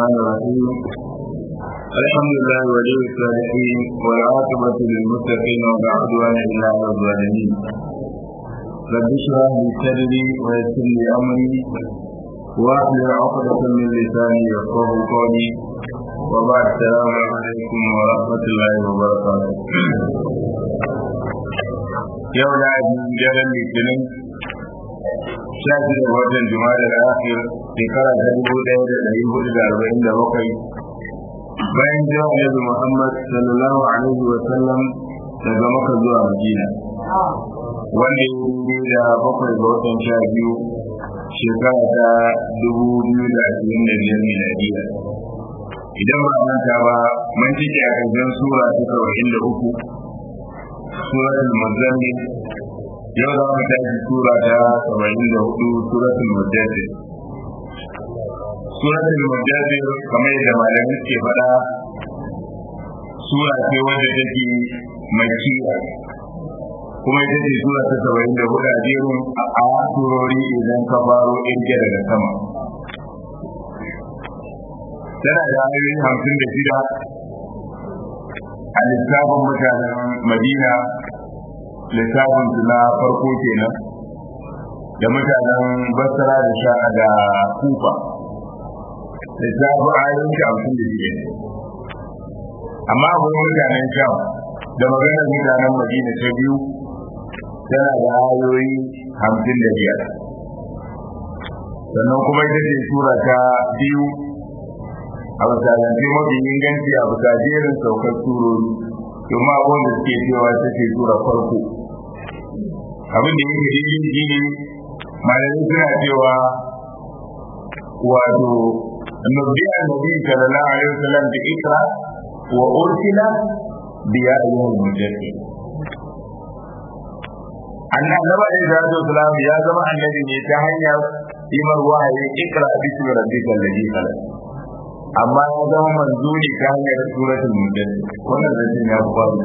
الرحمن الرحيم الحمد لله ولي الصالحين والعاقبة للمتقين ولا عدوان إلا على الظالمين رب اشرح لي صدري ويسر لي أمري واحلل عقدة من لساني يفقه قولي وبعد السلام عليكم ورحمة الله وبركاته يوم العيد جلال الاثنين shafi da watan juma'a da akhir shekara ta dubu ɗaya da ɗari hudu da arba'in da bakwai bayan jira annabi muhammad sallallahu alaihi wa sallam daga maka zuwa madina wanda ya yi da bakwai ga watan sha biyu shekara ta dubu biyu da ashirin da biyar miladiya idan ba manta ba mun cike a ƙarshen sura ta saba'in da uku suratul muzammil yau za mu tashi sura ta saba'in da hudu suratul mujadid suratul mujadid kamar yadda malamai ke faɗa sura ce wadda take makiya kuma ita ce sura ta saba'in da hudu a jerin a surori idan ka faro irge daga sama tana da ayoyi hamsin da shida a lissafin mutanen madina lissafin su na farko kenan da mutanen basra da sha da kufa lissafin ayoyin shi hamsin da shida amma akwai mutanen sham da maganar mutanen madina ta biyu tana da ayoyi hamsin da biyar sannan kuma ita ce sura ta biyu a misalance mafi inganci a bisa jerin saukar surori domin abubuwan da suke cewa ta ce tura farko abin da yake daidai shi ne malamai suna cewa wato nabi annabi sallallahu alaihi wasallam da ikra wa ursila bi ya ayyuhal mujaddid annabi alaihi salatu wasallam ya zama annabi ne ta hanyar imar wahayi ikra bismi rabbikal ladhi khalaq amma ya zama manzo ne ta hanyar suratul mujaddid wannan zancen ya fi babu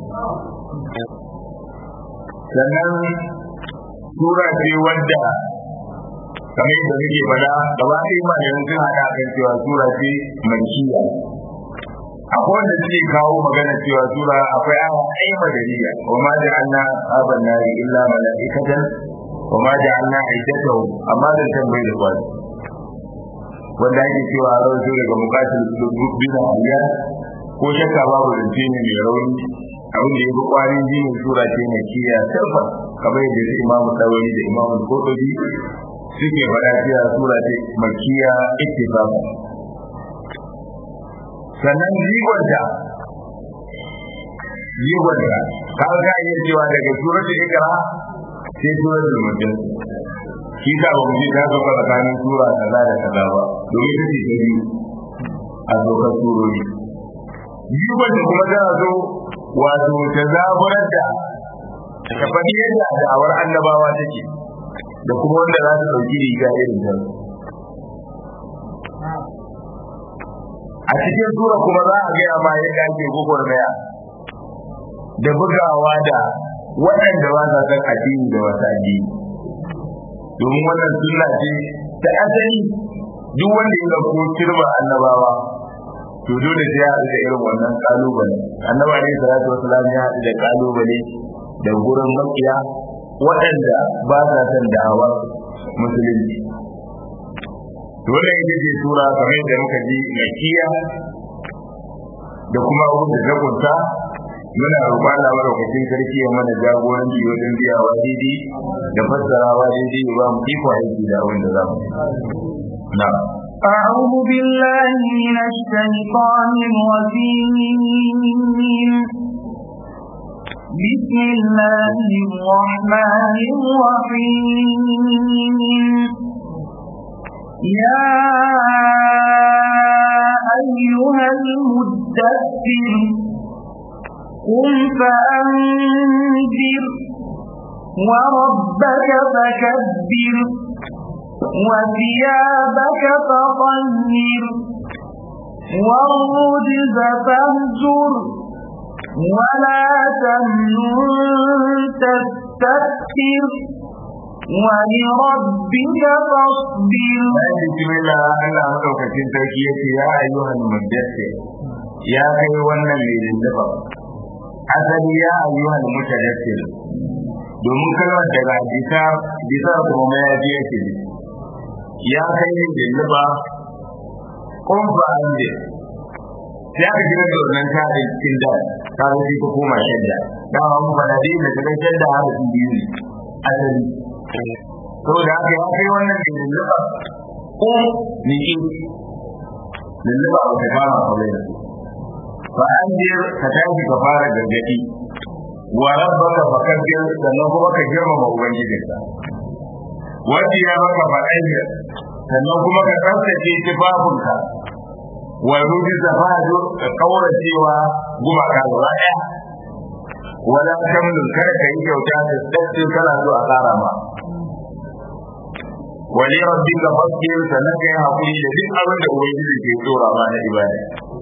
sannan sura ce wadda kamar yadda muke faɗa gaba ɗaya ma da yanzu haɗa kan cewa sura ce makiya akwai wanda suke kawo magana cewa sura akwai awa ɗaya madaniya wa ma da anna aban nari illa mala'ikatan wa ma da anna aidatahu amma da tambayi da kwari wanda ake cewa a rawaito daga bukatar bin hanyar ko shakka babu zance ne mai rauni abin da ya fi kwarin jinin sura ce mai kiya sarfa kamar yadda su imamu tsawari da imamu kotobi suke faɗa cewa sura ce makiya ittifaqan sannan jigonta jigonta kaga ka iya cewa daga suratul ikra sai suratul mujaddid shi ta ba mu ji ta zo tsakanin sura kaza da kaza ba domin ita ce ta biyu a dokar surori biyu wanda kuma tana zo wato ta zaburar da ta faɗi yadda da'awar annabawa take da kuma wanda za su ɗauki riga irin ta a cikin sura kuma za a gaya ma yadda ake gwagwarmaya da bugawa da waɗanda ba sa san addini da wasu addini domin wannan sunna ce ta asali duk wanda ya dauko kirma annabawa to dole sai ya haɗu da irin wannan kalubale annaba ne salatu wasalam ya haɗu da kalubale da gurin makiya waɗanda ba sa son da'awar musulunci dole ita ce sura kamar da muka ji makiya da kuma abin da ta kunta muna roƙon Allah madaukakin sarki ya mana jagoranci wajen biyawa daidai da fassarawa daidai ba mu iko aiki da wanda za mu na أعوذ بالله من الشيطان الرجيم بسم الله الرحمن الرحيم يا أيها المدثر قم فأنذر وربك فكبر وثيابك فطهر والرجز فاهجر ولا تمنن تستكثر ولربك فاصبر بسم الله Allah madaukakin sarki yace ya ayyuhal muddathir ya kai wannan mai dindiba asali ya ayyuhal mutadathir domin kalmar daga bisa bisa kuma ya je yake ya kai mai dindiba kun fa ande sai aka gina da wannan tare cikin da ta rufe ko koma shadda da mun fada dai da daga shadda har su biyu ne asali to da aka ya kai wannan da lulluba ko niki lulluba ba ta kama kawai da fa an je ka tashi ka fara gargadi wa rabbaka fakabbir sannan kuma ka girmama ubangijinka wanda ya maka fa'ayya sannan kuma ka tsaftace tufafinka wa ruji zafaju ka kaura cewa gumaka gaba daya wala kamlun kar ka yi kyauta da tsakke kana so a tsara ma wali rabbika fasbir sannan ka yi hakuri da duk abin da ubangiji ke tsora ma na ibada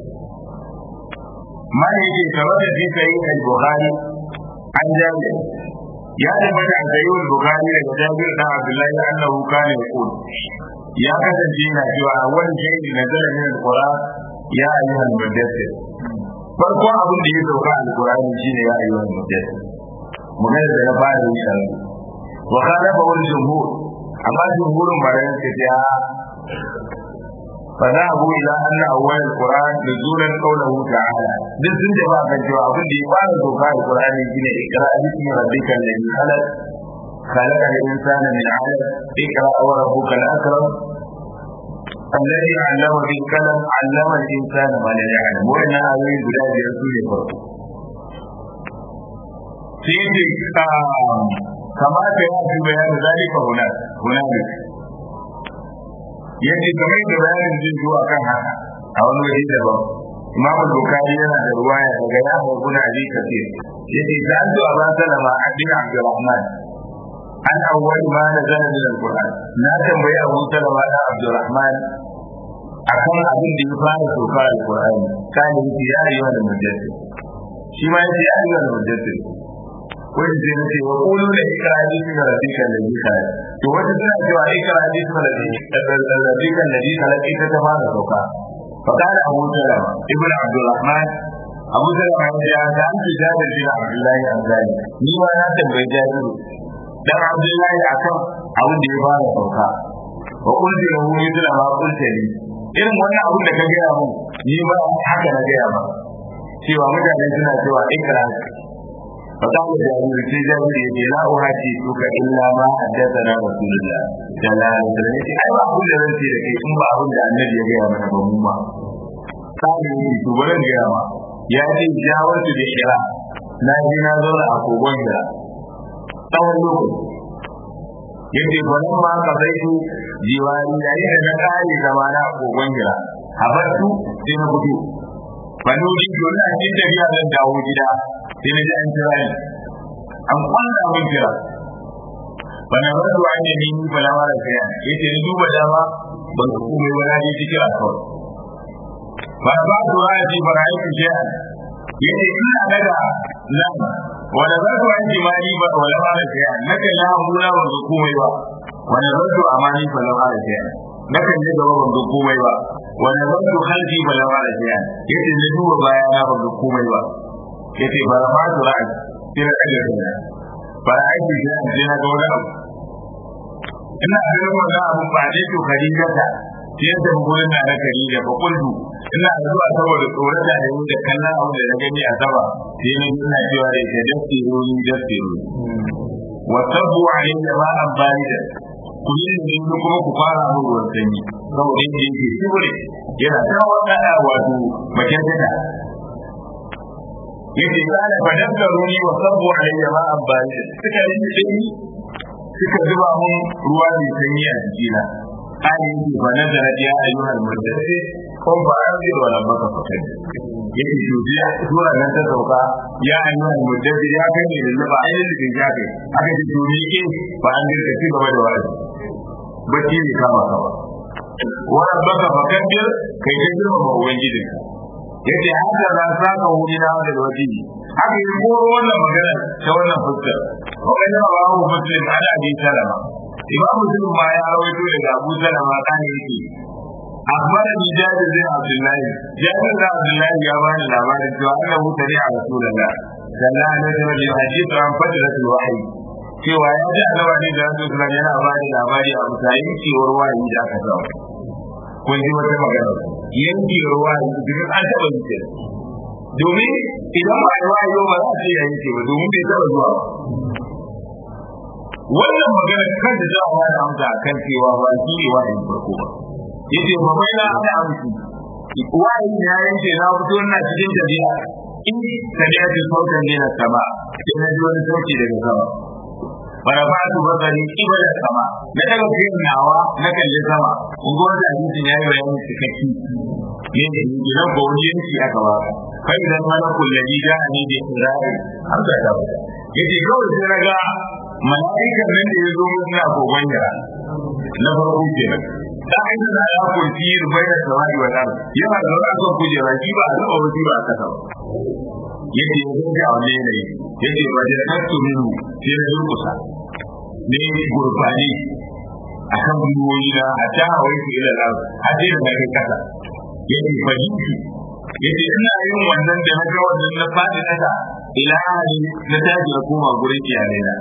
man yake kamar da fi sayi al-bukhari an jami ya tabbata a sayi al-bukhari daga jabir dan abdullahi annahu kana yaqul ya kasance yana cewa a wani shaidi na zara min al-qur'an ya ayyuhal mudaththir farko abin da ya sauka al-qur'ani shine ya ayyuhal mudaththir magana da ya fara yi a wa kana fa wal jumhur amma jumhurin bayan ta ce fa za abu ila anna awwal al-qur'an nuzulan qawluhu ta'ala duk sun jaba kan cewa abin da ya fara sauka al-qur'ani shine ikra bismi rabbikal ladhi khalaq خلق الإنسان من علق اقرأ وربك الأكرم الذي علم بالقلم علم الإنسان ما لا يعلم وإن هذه بلاد رسول فرق سيدي كما سيأتي بيان ذلك هناك هنالك yadda kamar da bayanin jin zuwa kan haka a wani waje daban imam bukari yana da ruwaya daga ya hukuna abi kafir yace ta an zuwa ban salama a bin abdurrahman an awwal ma nazala min alquran na tambayi abu salama da abdurrahman akan abin da ya fara soka alqur'ani kana yace ya ayyuha al-mujaddid shi ma yace ya ayyuha al-mujaddid wani zai nace wa qulu la ikrahi min rabbika alladhi khalaq to wata tana cewa ikrahi min rabbika alladhi khalaq ita ta fara soka فقال أبو سلمة ابن عبد الرحمن أبو سلمة يا أنت جابر بن عبد الله الأنصاري ni ma na tambayi Jabiru dan Abdullahi akan abin da ya fara sauka wa kulli lahu mithla ma qulta li irin wannan abin da ka gaya mun ni ba haka na gaya ba cewa mutane suna cewa ikra fa ta da jami'i sai jami'i ya ce la uhati tuka illa ma haddathana rasulullah sallallahu alaihi wasallam ai ba abin da zan ce da kai in ba abin da annabi ya gaya mana ba mu ma sai ni to bari gaya ma ya ce jawartu da shira na ji na zauna a kogon da tsawon lokaci yadda gwanin ma ka zai su jiwari yayin da na kare zamana a kogon gira a bartu sai na fito bani wuri dole a cikin tafiya zan dawo gida sai na ji an kira ni an kwalla mun kira bana bartu an yi ni ni bala mara kaya yace ni duba dama ban ka komai ba na ji kira kawai ba ba su ra'ayi ba ra'ayi ku ce yace ina daga nan wanda za su wanke ma ni ba wala ma da kai naka ya hula ban ga komai ba wanda za su amani ba la ma da kai naka ne gaba ban ga komai ba wanda za su halki ba la ma da kai yace ne duba baya na ban ga komai ba yace ba ma su ra'ayi sai na daga kai ba aiki sai an je na ga wani abu ina ganin wannan abu ba ne to khadijata sai da gurin na na khadija fa kullu ina zuwa saboda tsoron da ne da kallon abu da na gani a sama sai na ina cewa da ke dastiru ni dastiru wa tabu alayya ma an barida ku yi ne kuma ku fara mu ruwan sanyi saboda yadda yake shibure yana kawo kada wato bakin tada yake kana fa dastaru ni wa tabu alayya ma an barida suka yi sanyi suka zuba mun ruwa mai sanyi a jikina kare yake fa nazara ya ayyuhal mudaththir kun ba an zai wa rabbaka fakar yake shujiya sura nan ta sauka ya ayyuhal mudaththir ya kai ne da ba ainihin da ya kai aka ji to ni ke ba an dirka ci gaba da wa'azi bacci ne kama ka ba wa rabbaka fakar kai ka girma ma ubangijinka yace haka za sa ka wuri na da waje haka yi koro wannan magana ta wannan fuskar wa kana ba hu muslim ala abi salama imam muslim ma ya rawaito daga abu salama kana yake أخبر بجاد بن عبد الله جاد بن عبد الله يا بان الأمان أنه سمع رسول الله صلى الله عليه وسلم الحديث عن فترة الوحي cewa ya ji annabi da Rasul sallallahu yana ba da labari a mutayin cewar wahayi da aka samu kun ji wata magana yanki ruwa duk an taba zuciya domin idan ba yi wahayi ba za a ce yanke ba domin bai taba zuwa wannan magana kan da za a wani amsa kan cewa ba shi ne wahayin farko ba yace ba mai na ana amsu wahayi ya yanke na fito ina cikin tafiya in tafiya ce sautan ne na sama sai na ji wani sauki daga sama farafatu basari ibada sama na daga fiyin nawa na kalli sama in ga wanda hadisin ya yi bayani cikakki ne ne idan ko wani yanki aka ba kai idan malakul ladhi ja'ani bi isra'i har da ta yace kawai sai raga mala'ikan nan da ya zo mun na kogon yara na farko kenan da inda da ya kurci rubai da samai wa dan yana da wani kujera shi ba a zaba wani ba a kasa ba yace ya zo ga wani ne yace ba da tattu minu sai na durkusa ne gurbani akan gwiwoyi na a ta hawai su ila lar a sai da kai kasa yace fahimci yace ina yin wannan da na ga wannan na fadi kasa ila hali na taji na koma gurin iyalai na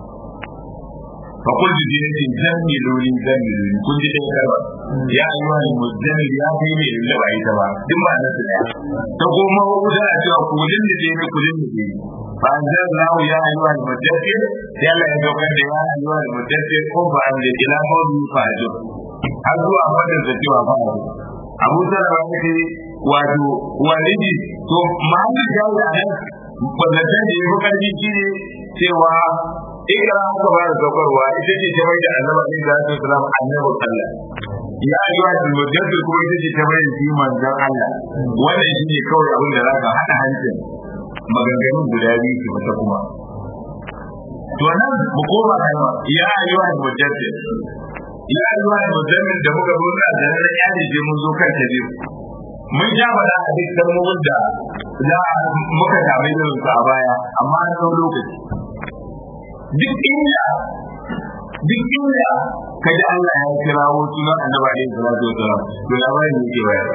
فقلت جنتي زملوني زملوني كنت تذكر يا أيها المزمل يا فيني إلا بعيد تبع ثم أنا سمع تقوم وقولا أتوا كلن لديني كلن لديني فأنزل الله يا أيها المدثر يا لا يتوقع يا أيها المدثر قم فأنزل إلى قوله فأجر أزوا أفضل زكوا فأجر أبو سلمة يقول wato walidi to ma'anar jawo a nan wannan da ya fi karfi shi ne cewa ikra aka fara saukarwa ita ce ta mai da annabi alaihi salatu wasalam annabi Allah ya yi wa mujaddid kuma ita ce ta mai da shi manzon Allah wannan shi ne kawai abin da zaka hada hancin maganganun guda biyu ki mata kuma to nan mu koma kalma ya yi wa mujaddid ya yi wa mujaddid da muka zo da nan ya je mun zo kan ta biyu mun ja bada a duk kalmomin da za muka same da su a baya amma an ɗau lokaci duk inda duk inda ka ji Allah ya kirawo sunan annabi alaihi salatu wasalam to labarin ne ke bayar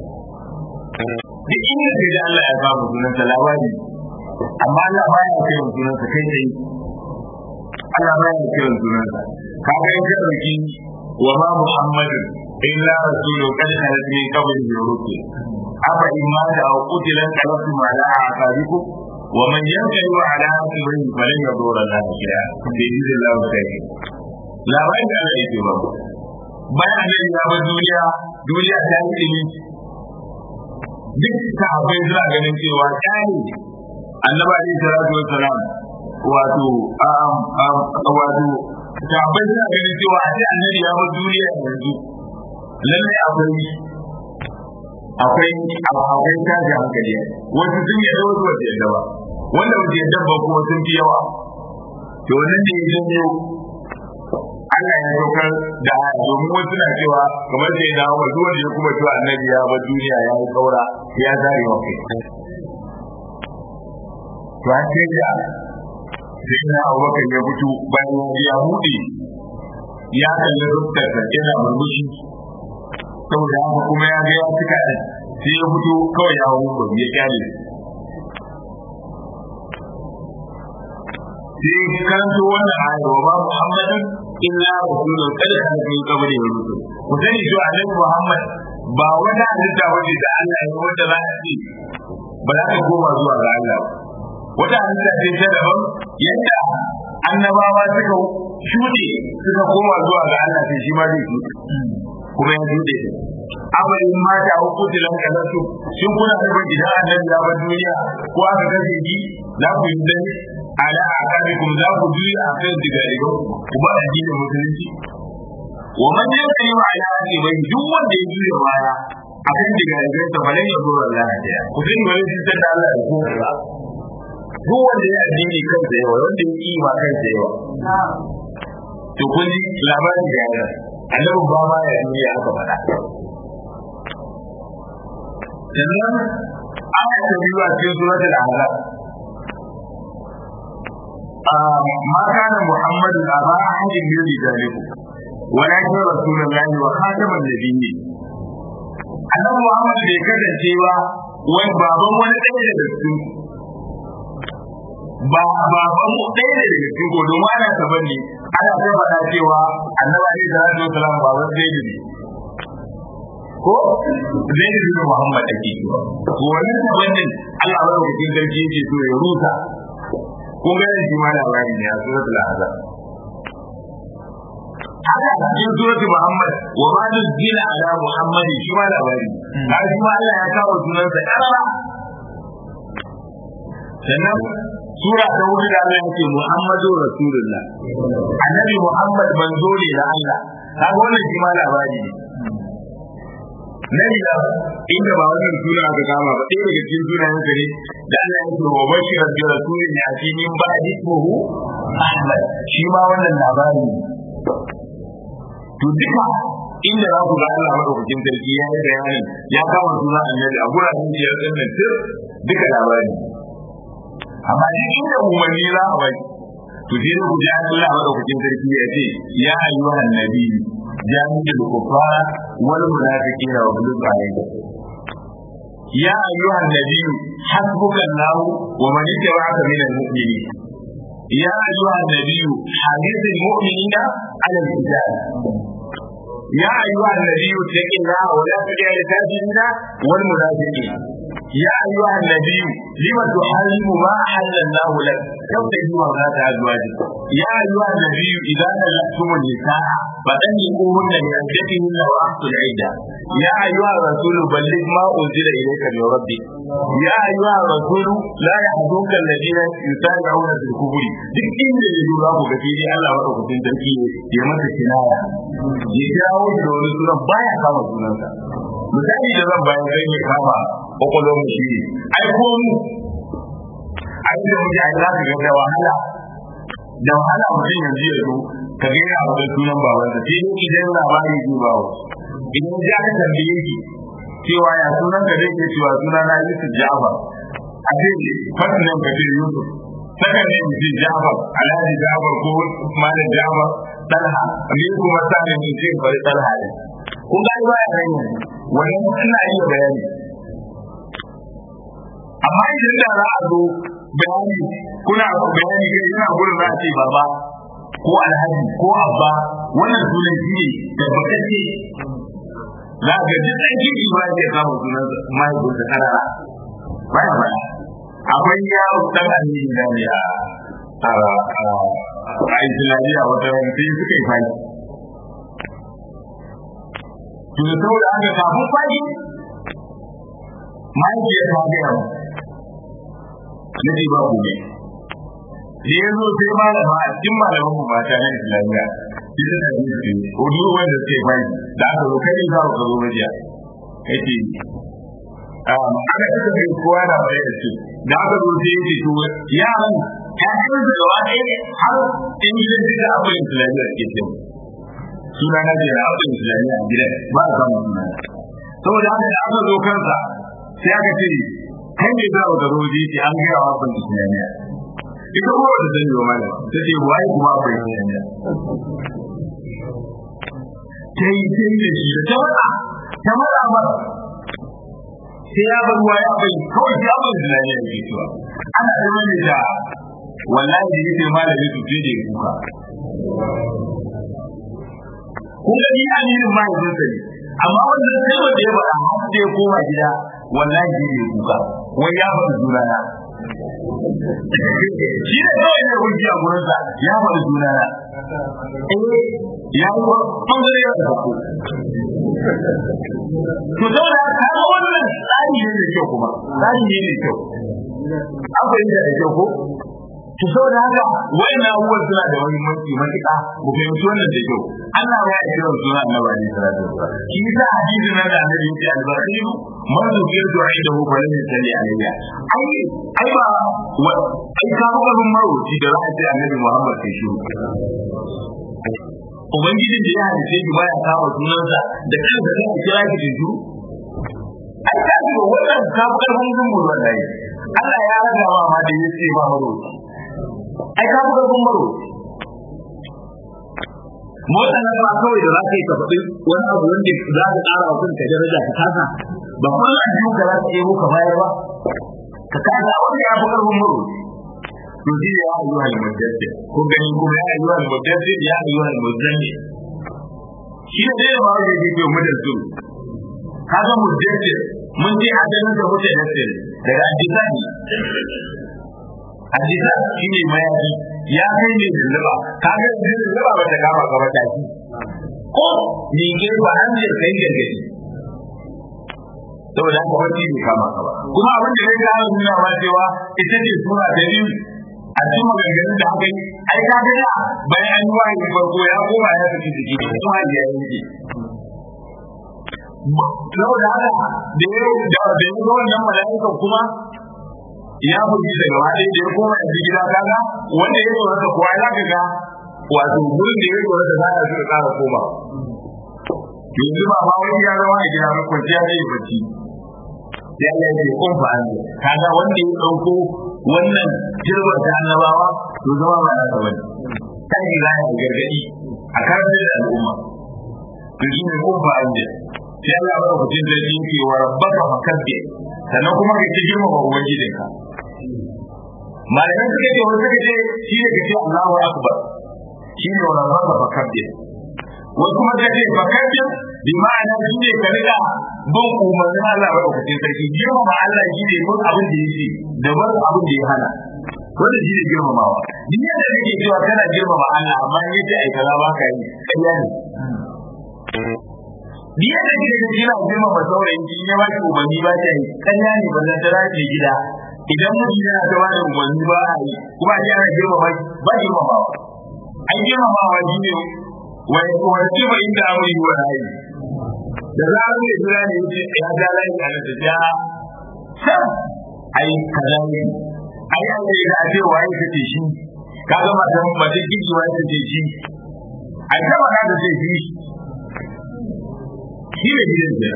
duk inda ka ji Allah ya samu sunan sa labari amma Allah baya kiran sunan sa kai tsaye Allah baya kiran sunan sa kaga in ka dauki wa ma muhammadin illa rasulun qad khalat min qablihi rusul afa in mata aw qutila qalatu ala aqabikum ومن ينقل على عقبه فلن يضر الله شيئا باذن الله خير لا بد ان يجب bayan da ya bar duniya duniya ta yi ilimi duk sahabbai suna ganin cewa kyani annaba alaihi salatu wassalam wato wato sahabbai suna ganin cewa a ce annabi ya bar duniya yanzu lalle akwai akwai akwai tashi hankali wasu sun yi wasu wasu yadda ba wanda wasu yadda ba kuma sun fi yawa to wannan ne ya janyo Allah ya saukar da domin wasu na cewa kamar sai na wa duk wanda ya kuma cewa annabi ya bar duniya ya yi kaura ya zare wa kai to an ce da sai na Abubakar ya fito bayan ya hude ya kalli rubtar yana murmushi saboda haka kuma ya ga ya cika da sai ya fito kawai ya hau ba ya kyale sai kanto wannan ayar wa ba muhammadin illa rasulun kada ka fi kabari ya rusu ku sani cewa annabi muhammad ba wata halitta wace da Allah ya wanda za a ce ba za ta koma zuwa ga Allah wata halitta ce ta daban yadda annabawa suka shuɗe suka koma zuwa ga Allah sai shi ma zai shuɗe kuma ya shuɗe amalin mata a kutilan kalantu shin kuna nufin idan annabi ya bar duniya ko aka kashe shi za ku yi dani ala akabikum za ku juya a kan diga diga ku ba addinin musulunci wa man yakri wa ala bai duk wanda ya juya baya a kan diga diga ta falan ya zo Allah ya ku din wani cutar da Allah da ku duk wanda ya addini kansa yawa wanda ya yi ma kansa yawa to kun ji labarin da ya annabi ba ma ya duniya aka faɗa sannan aya ta biyu a cikin suratul ahzab ما كان محمد أبا أحد من رجالكم ولكن رسول الله وخاتم النبيين annabi Muhammad bai kasance ba wani baban wani ɗaya daga cikin ba baban mu ɗaya daga cikin ko domin ana taban ne ana ta faɗa cewa annabi alaihi salatu wasalam baban zai ne ko zai ne Muhammad ake cewa to wannan taban din Allah ya rubuta sarki yake so ya rusa kun ga shi ma labari ne a suratul azab haka cikin suratul muhammad wa ma nuzila ala muhammadi shi ma labari har shi ma Allah ya kawo sunansa karara sannan sura ta hudu da Allah yake muhammadu rasulullah annabi muhammad manzo ne da Allah kaga wannan shi ma labari ne na ila inda ba wannan suna aka kama ba ɗaya daga cikin sunayen sa ne da Allah ya ce wa bashir bi rasulin ya ci min ba ismuhu Ahmad shi ma wannan labari ne to duka inda za ku ga Allah madaukakin sarki ya yi bayanin ya kama sunan annabi a guraren da ya tsanna tir duka labari amma duk inda umarni za a bai to sai da ku ji Allah madaukakin sarki ya ce ya ayyuhan nabi jami'ul kufara wal munafiqina wa ghulub alayhim يا أيها النبي حسبك الله ومن اتبعك من المؤمنين يا أيها النبي حديث المؤمنين على القتال يا أيها النبي اتق الله ولا تطع الكافرين والمنافقين يا أيها النبي لم تحرم ما أحل الله لك تبتغي مرضات أزواجك يا أيها النبي إذا طلقتم النساء فطلقوهن لعدتهن وأحصوا العدة يا أيها الرسول بلغ ما أنزل إليك من ربك يا أيها الرسول لا يحزنك الذين يسارعون في الكفر duk inda ya lura ku gafi dai Allah madaukakin sarki ya masa kinaya ya kirawo shi da wani sunan baya kama sunansa misali da zan bayan sai ya kama kwakwalwar mu shi ne ai ko mu a inda muke ai za ka ga da wahala da wahala mutum yanzu ya zo ka ga yana wani sunan babansa sai dai idan labari zai bawo idan ya ka tambaye shi cewa ya sunan ka zai ke cewa suna na Yusuf Ja'far a ce fasin nan ka ce Yusuf saka ne mu ce Ja'far Alhaji Ja'far ko Malam Ja'far Talha ne kuma sani mu ce bari Talha ne kun ga ba ya kai wannan ina iya bayani amma idan da za a zo bayani kuna bayani kai ina gurin za a ce baba ko alhaji ko abba wannan sunan shi ne tabbatacce za ka ji ɗan kirki ba ya samu sunan mahaifinsa karara baya baya akwai yaro ɗan amini da ne a a islamiyya wata rana sai suka yi faki to da saboda haka kafin faki mahaifiyar ta gaya mu na ce ba gobe da ya zo sai malama a cikin malaman mu mata na islamiyya ita da yi ce hudu wanda suke faki da aka zo kai za ka zo majiya yake aka cika kai kowa na bai da su da aka zo sai yake to yaran ƴaƴan da gaba ɗaya ne har in gidan duka abin islamiyya ke ce suna na jera abin islamiyya a gidan ba a samun suna saboda haka da aka zo kansa sai aka ce kai ne za ka zo ji ce an gaya wa abin islamiyya ita kuma wata sani wa malam ta ce waye kuma abin islamiyya ta yi ta yi da shi da ta mata ta mata mata sai ya bar ruwa ya bai kawai ya bai zinariya da ke cewa ana zama ne da wallahi da yake malami su je da kuka kun ga ni aminin mahaifin sa ne amma wanda sai wanda ya faɗa har sai ya koma gida wallahi da yake kuka wai ya faɗi sunana shi ne kawai ne hujji a gurinsa ya faɗi sunana eh ya yi ɓangare ya zaɓo to saboda kaga wannan tsari ne da kyau kuma tsari ne da kyau an fahimta da kyau ko to saboda haka wayannan abubuwan suna da muhimmanci matuƙa mu fahimci wannan da kyau Allah ya yi kiran suna annabi alaihi salatu wasallam shi yasa hadisin nan da annabi yake albarkatu man zubiya du'a da hu falan yusalli alayya ai ai ba ai ka ga mun marwaci da za a ce annabi Muhammad sai shi ubangijin da ya halice shi baya kama sunansa da kansa zai kira ki da juru ai ka ji wannan ka karfin zumbu wallahi Allah ya raga ma ma da yace ba maro ai ka buga kun baro motsa nan ba kawai da za ka yi ka faɗi wani abu wanda za ka ƙara wa kanka daraja ka kasa ba kuma a jikin ka za ka yi ka bayar ba ka kasa wanda ya fi ƙarfin baro to shi ya ayyuha al-mudaththir ko gani kuma ya ayyuha al-mudaththir ya ayyuha al-muzammil shi ne dai ba wanda yake mu da su kaga mudaththir mun ce asalin da mudaththir daga addisani addisa shi ne mayafi ya kai ne lulluba kaga ne lulluba ba ta kama ka ba ta shi ko ni ke ba an ce kai gargadi saboda haka wani bai kama ka ba kuma abin da zai kawo nuna ma cewa ita ce sura ta biyu a cikin maganganun da aka yi ai ka ga da bayan an yi wahayi farko ya koma ya tafi jiki da kuma ya yanke saboda haka da ya da da ya ga wannan mala'ikan kuma ya bugi daga wani da ya koma yanzu gida kaga wanda ya zo da kowa ya ga wato gurin da ya zo da za a zo ƙara koma yanzu ba ma wani ya zama a gida ba kwanciya zai bacci sai Allah ya ce kun fa an kaga wanda ya dauko wannan jirgin ta annabawa to zama ba na da wani kan yi za a gargadi a karantar da al'umma to shi ne kun fa an sai Allah ya baka mutum da yake wa rabbaka fakabbi sannan kuma ka ci girma ba ubangijinka malamai suka ce wani suka ce shi ne ka ce Allahu akbar shi ne wa rabbaka fakabbi wasu kuma suka ce fakabbi bi ma'ana shi ne ka riga bin umarnin Allah ba ɗaukacin sarki girmama Allah shi ne bin abin da ya ce da bin abin da ya hana wanda shi ne girmamawa duk yadda kake cewa kana girmama Allah amma in yace ai kaza ba ka yi ƙarya ne duk yadda kake da kira girmama saurayin ki ya baki umarni ba ta yi ƙarya ne ba zan tara ke gida idan mutum yana ta bada umarni ba a yi kuma a ana girmama ba girmamawa an girmamawa shi ne wani wani ba inda amuri wa rayu da zarar mai jira ne yace ya ja layi a nan da ja sam ai kaza ne ai an yi da ce waye kace shi kaga matan matan kiji waye kace shi ai ta ba da ce shi shi ne gidan da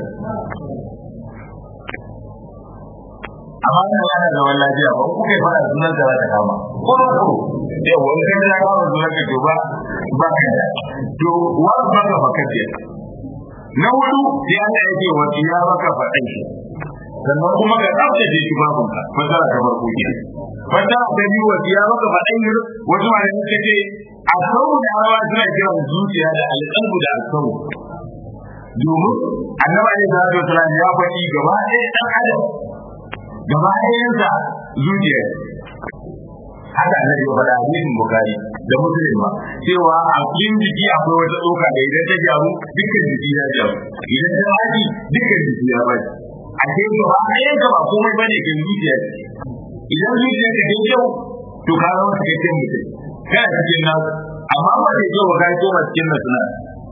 amma ina yana da wannan lafiya ba ku kai fara sunan da ta kama ko ko eh wani kai da kama sunan ka to ba ba ka da to wa ba ka fakar na hudu sai Allah ya ce wa ya maka faɗin shi sannan kuma ka tsaftace shi babun ka fasara ta farko ke fasara ta biyu wa ya maka faɗin shi wasu ma suka ce a sauru da rawa suna kiran zuciya da alƙalbu da alƙawu domin annabi alaihi salatu wasalam ya faɗi gaba ɗaya ɗan adam gaba ɗayansa zuciya haka annabi ya faɗa hadisin bukari da muslim ba cewa a cikin jiki akwai wata tsoka da idan ta gyaru dukkan jiki ya gyaru idan ta haji dukkan jiki ya bari a ce gaba ɗayan ka ba komai bane kan zuciya idan zuciya ka kai kyau to ka zama cikakken mutum kana cikin nasu amma ba da kyau ba ka koma cikin nasu na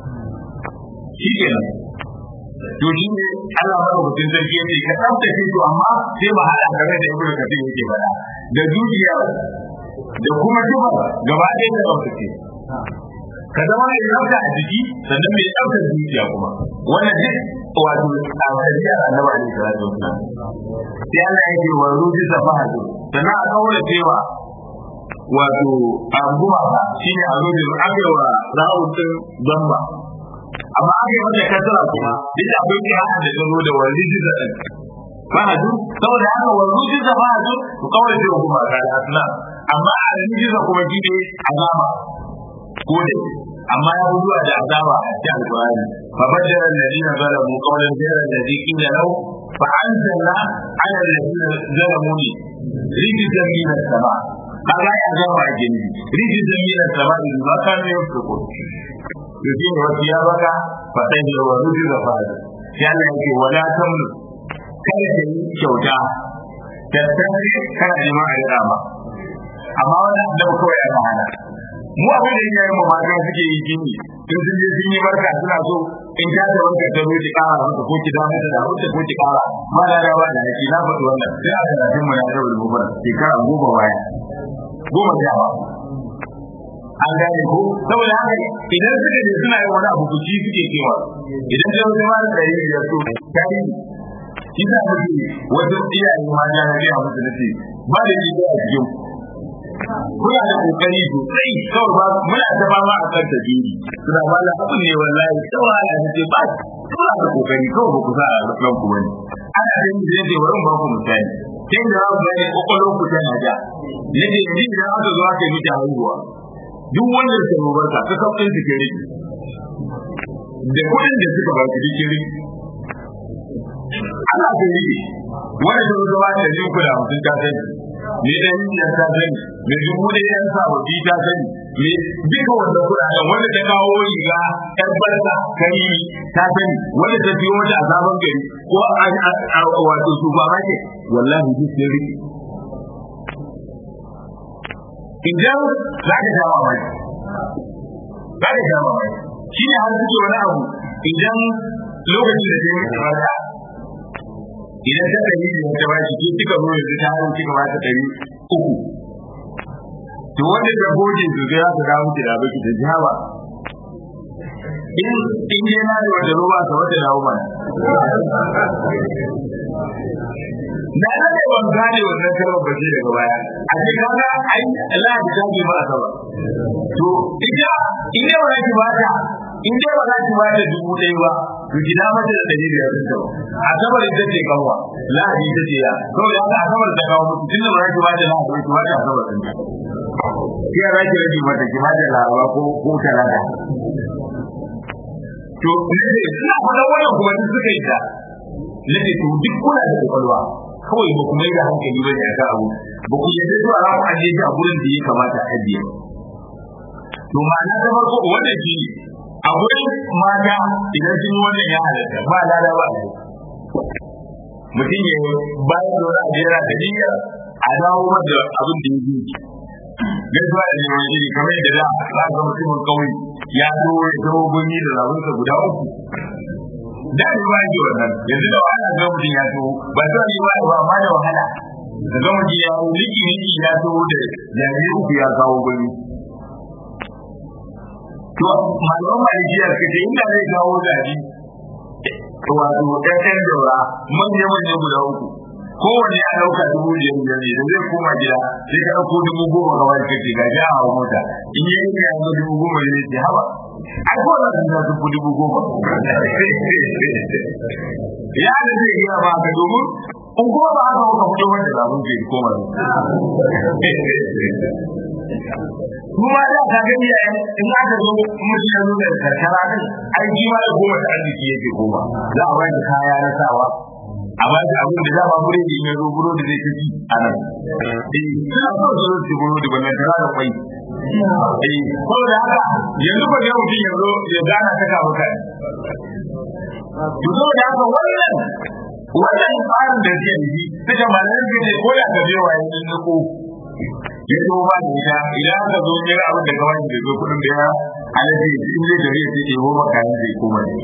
shi kenan to shi ne Allah madaukakin sarki yake ka tsaftace to amma sai ba haɗa game da ibnu kafir yake faɗa da zuciya da kuma duba gaba ɗaya da tsaftace ka zama mai tsafta a jiki sannan mai tsafta zuciya kuma wannan duk wato a hadiyar annabi alaihi salatu wasallam sai Allah ya ce wa ruji safahatu sannan a kawo cewa wato a gumaka shine a ruji aka wa ra'utun zamba amma aka yi mata kasara kuma duk da akwai kira da ta zo da wani jiza ɗin fahadu saboda haka wani jiza fahadu ku kawai da kuma ga asna amma a nan jiza kuma shi ne azaba ko da amma ya zuwa da azaba a cikin alƙur'ani fa badara alladhina zalamu qawlan ghayra alladhi qila lahu fa anzalna ala alladhina zalamu rijzan min as-sama kaga ya azaba a gini rijzan min as-sama bima kanu yafsukun yake ne wasu ya baka faɗin da wa rufi da fada ya Allah yake wala tamnu kada ka yi kyauta da tare kana jima'a da dama amma wannan annabi kawai ya hana mu abin da yayin mu mata suke yi gini in sun je sun yi barka suna so in ta da wanka ta zo ki kara mata ko ki damu da wata ko ki kara ma da rawa da yake na faɗi wannan sai a ga mu na da rubuwa shekara goma baya goma da yawa an gane ko saboda haka idan suka je suna yin wani abu kuci suke cewa idan ta wata mara ɗari biyar so tari shi za mu ce wajen iyaye ma ya rage a musu nace ba da shi a cikin kuna da kokari sosai kawai ba muna ta ba ma a kan tajiri suna ba da abu ne wallahi kawai ana ce ba kuna da kokari kawai ba ku sa a ran ku bane ana da yin zai ce wurin ba ku misali sai da za ku gane kwakwalwar ku tana ja yadda yanzu idan aka zo aka yi miki haihuwa duk wanda ya samu barka ta kafin su ke rike da kudin da suka ba su duk rike ana ka rike wani da zama da jin kuda mutum ta sani me da yin ya ta sani me dubu da yan sababbi ta sani me duka wanda kudaden wanda ta kawo riga yar barka kai ta sani wanda ta biyo wata a sabon gari ko a wato supermarket wallahi duk sun rike idan za ka sha mamaki za ka sha mamaki shi ne har suke wani abu idan lokacin da ta yi mata idan ta ɗari da ta ba shi ke kika zo yanzu ta harin kika ba ta ɗari uku to wanda da goje su zai za dawo miki da baki da jihawa in in je na da wata roba ta wata dawo mana na da ne ban gane wannan kalmar bace daga baya a ce kaga ai Allah ya tafi ba a to ita in dai ba ki bata in dai ba za ki bata dubu ɗaya ba to ki da mata da ɗari biyar ɗin tawa a sabar ita ce kanwa lahadi ita ce ya saboda haka a sabar ta kawo mutu tunda ba za ki bata lahadi ki bata a sabar ɗin ta ki ya za ki rage mata ki bata laraba ko ko talata to ne ina faɗa wannan kuma duk suka yi ta nake to duk kuna da kwakwalwa kawai ba ku mai da hankali ba ne a abu ba ku yadda zuwa za ku ajiye shi a gurin da ya kamata a ajiye to ma'ana ta farko wannan shi ne a gurin mata idan sun yi wannan ya halatta ba lada ba mutum ya bayan da wani ajiyar da niyyar a dawo mata abin da ya yi gaisuwa da neman iri kamar yadda da za ga mutumin kauye ya zo ya zo gunyi da zabunsa guda uku da ni ba ji wannan yanzu da wahala ga mutum ya zo ba to ni ba ba ma da wahala da ga mutum ya zo liki liki ya zo da jami'i uku ya kawo gani to malaman malikiya suka ce inda zai kawo zabi wato ɗan daura manya manya guda uku kowanne ya ɗauka dubu biyar biyar ne da zai koma gida sai ka ɗauko dubu goma ga wani kake ga ja a mota in yi yanka ya zo dubu goma ne ce haba ai ko na sun ta dubu dubu goma ya da zai iya ba ka domin in kuma ba haka ka fito wanda zabun ke koma kuma da ka gani in aka zo mutum ya zo da karkara din ai shi ma da goma da arziki yake goma za a bani kaya na sawa a ba shi abin da dama bure ne ya zo buro da zai kaci a nan eh suna so su zo su buro da wannan tara da kwai eh ko da haka yanzu ba ga mutum ya zo ya gana ta kawo kai to zo da haka wannan wannan tsarin da ke yi suka malamin ke ne ko da ka je wa yanzu ko ya zo ba da ita idan aka zo ne abin da kawai da zo kudin da ya alaji in zai gari ya ce ko maka zai koma ne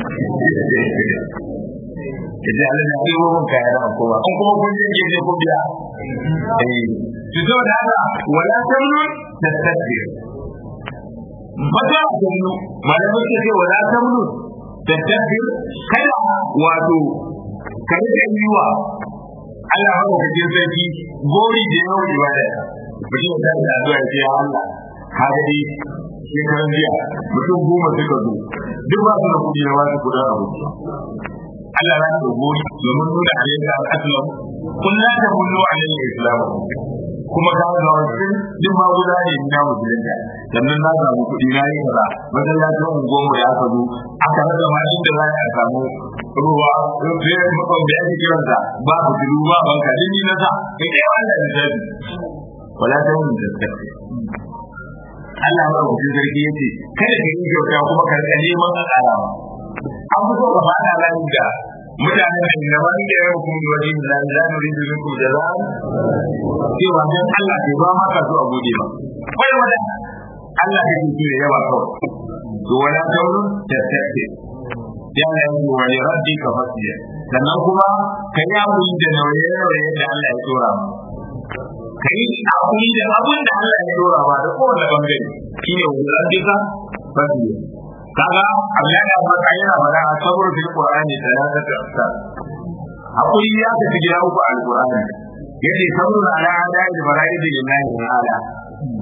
yace Allah na kai mun kaya da kowa an kuma kun je je ku biya eh to so da haka wala tamnu tastakbir mata tamnu malamin ce ce wala tamnu tastakbir kada wato kada ka yi wa Allah haka ka je sarki gori da yawa ibada mutum ya tashi addu'a ya ce ya Allah ka ga dai shekaran jiya mutum goma suka zo duk ba su da kuɗi na wasu kuɗin abu Allah ya da gori domin nuna alayka al-aslam kun la ta kullu alayhi islam kuma ka ga wasu duk ma guda ne na musulunta sannan na samu kuɗi na yi kaza masallacin unguwarmu ya ka zo aka rasa ma inda za a samu ruwa sai makon da ake kiransa ba ku tulu ba banka din ni na sa kai kai Allah ya tafi wala ta mun da tafi Allah ba ku sarki yace kada ka yi kyauta kuma ka neman a ƙara an fi so ka fada nan da mutanen da na wani da ya hukum da wani da za mu rindu minkum da za cewa dan Allah ke ba maka so a gode ba kai wanda Allah ke yi da yawa kawai to wala tauru da tafi ya ne yi wa ya rabbi ka fasiya sannan kuma ka yi amuri da nauye-nauye da Allah ya tura ma ka yi amuri da abin da Allah ya tura ma da kowane bangare shine wa rabbi ka fasiya kaga Allah ya faɗa yana faɗa a sabar fil Qur'ani talata ta asar hakuri ya ta gida uku al Qur'ani yace sabrun ala adai da bara'i da lillahi ta'ala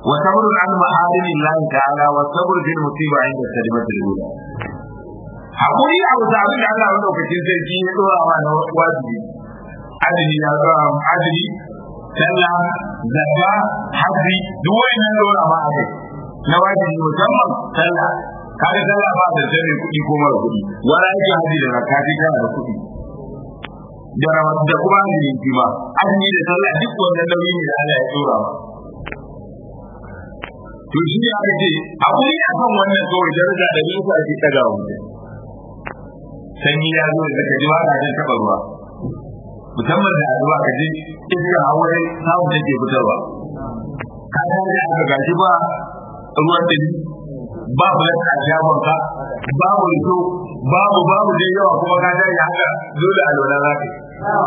wa sabrun an ma'alimin Allah ta'ala wa sabr bil musiba inda sadimatul ula hakuri a wata abin da Allah madaukakin sarki ya dora wa na wajibi adili ya dora adili sallah zakka haji duk wannan dora ma a kai na wajibi musamman sallah kaga sallah ba da jami kuɗi ko mara kuɗi wani aiki haji da zakka sai kana da kuɗi da da kuma azumi shi ma azumi da sallah duk wannan nauyi ne da Allah ya dora ma to shi ne aka ce hakuri akan wannan kawai daraja da nisa ake daga wuce sanyi ya zo da kaji ba jin taba ruwa musamman da ruwa kaji iska hawaye samun take fitarwa ka san da aka gashi ba ruwan da ba bulan a shagon ka babu rito babu babu da yawa kuma ka dai haka dole a lura za ka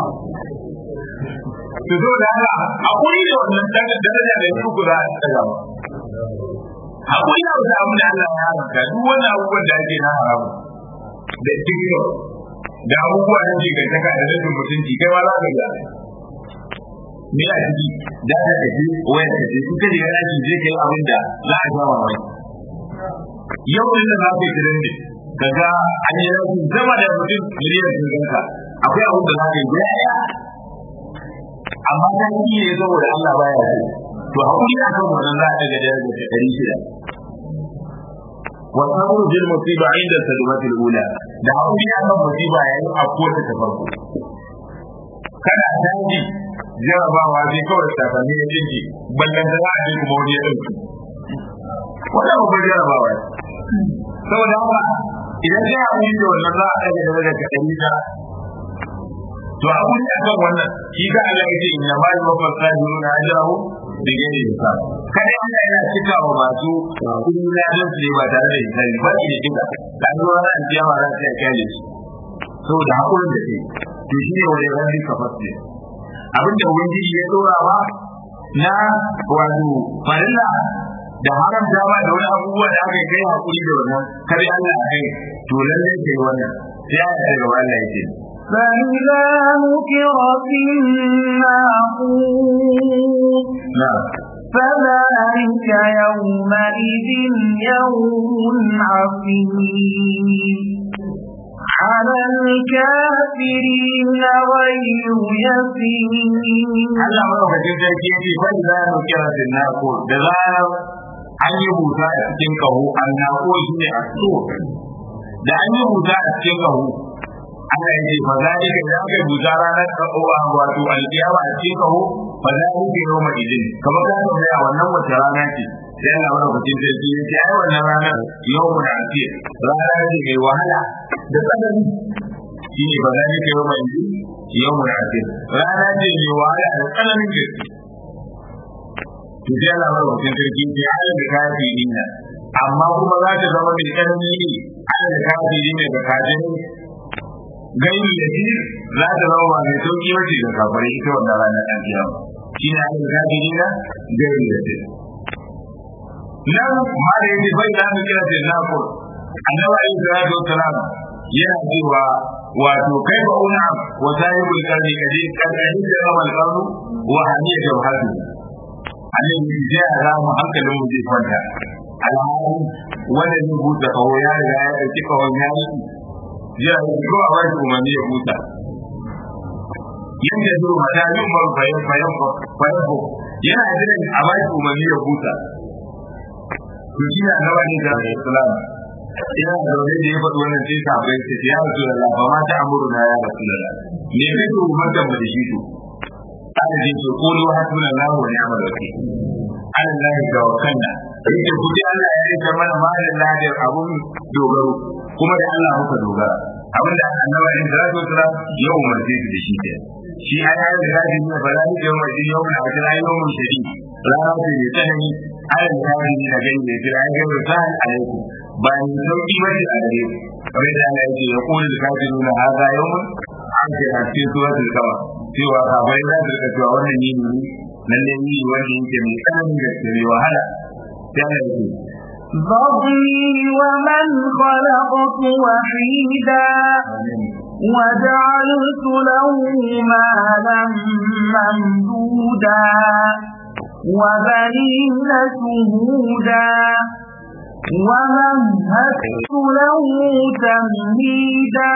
to zo da haka hakuri da wannan daraja da yake ku za a tsaya hakuri da wata abu da Allah ya haramta duk wani abubuwan da ake na haramu da tiktok da abubuwa da ke kai taka da rashin mutunci kai ma za ka ga me a ciki da ta kaje wayar ka je kuka je yana ji je kai abin da za a ga mamaki yau din da za ka yi trending kaga an yi rashin zama da mutum miliyan sun ganka akwai abin da za ka yi ya amma ta yi ne saboda Allah baya so to hakuri akan wannan za a daga darajar ta ɗari shida والصبر في المصيبة عند الصدمة الأولى da hakuri akan musiba yayin afkuwar ta farko kana daji jarabawa zai kawai sakanni ya jinki ballan da za a je kuma wani ya ɗauki wannan babbar jarabawa ne saboda haka idan sai hakuri da wannan za a ɗaga da daga ɗari ta to hakuri akan wannan shi ga Allah ya ce inna ma yuwaffa sabiruna ajrahum da gane da kada Allah yana cika wa masu kudi na don su ba tare da hisabi ba shi da kika dan zuwa ran kiyama za ta kyale shi saboda hakurin da ke to shi ne wani ran ka fasle abin da ubangiji ya dora wa na wato farilla da haram dama da wani abubuwa da aka kai hakuri da wannan kare Allah a kai to lalle kai wannan sai ya ta gaba Allah ya ce فإذا نكر في الناقور na'am فذلك يومئذ يوم عظيم على الكافرين غير يسير Allah madaukakin sarki ya ce bai za mu kira da nako da zarar an yi buta a cikin kaho an nako shi ne a so da an yi buta a cikin kaho Allah ya ce fa za ka da aka buta ranar kahowa wato alkiyama a cikin kaho fa za ka yi yau mai idin kamar ka ga a wannan wace rana ce sai Allah madaukakin sarki ya ce ai wannan ranar yau mu da ake rana ce mai wahala da tsanani shi ne ba za ka yau mai idin yau mu da ake rana ce mai wahala da tsananin gaske to sai Allah madaukakin sarki ya ce ai da kafiri ne amma kuma za ta zama mai tsanani ne ai da kafiri ne da kafiri gani da shi za ta zama ba mai sauki mace da kafare ita wannan ranar ɗan kiyama shi ne ake gaji na gani da shi nan ma da yake bai da mu kira da nako annabi alayhi salatu wassalam yana cewa wato kai ba una wa sahibul qarni kaje karkani da kamal qarnu wa haniya jawhatu annabi ya ga mu hankalin mu zai kwanta alhali wanda zai buɗe kawo ya riga ya ɗauki kawon ya yi ya ko a wani umarni ya huta yadda zuwa mata yin man bayan bayan bayan ko yana jiran a ba shi umarni ya huta to shi ne annaba ne da islam ina da wani da ya faɗi wannan sai ka bai sai ya rasu da lafa ma ta amuru na ya rasu da me kai to umarta mu da shi to ana jin to ko lo hasbuna lahu wa ni'mal wakil ala lahi tawakkalna yake ku ji Allah ya rike mana malin lahir abun dogaro kuma da Allah muka dogara abin da annaba in da rasu sura ya umarce su da shi ke shi ai ai da gaji ne ba za ni ga mai yau na ga ai yau mun shiri rana ce ne tsanani ai da gaji ne da gani ne ai ga rusan alaikum ba ni sauki ba ne a gare ku kamar da Allah yake ya kula da gaji nuna hada yau mun an ce a cikin suratul kama cewa kafai za su rika cewa wannan yini ne lalle ni wanda yake mai tsananin gaske mai wahala sai Allah yake ذرني ومن خلقت وحيدا وجعلت له مالا ممدودا وبنين شهودا ومهدت له تمهيدا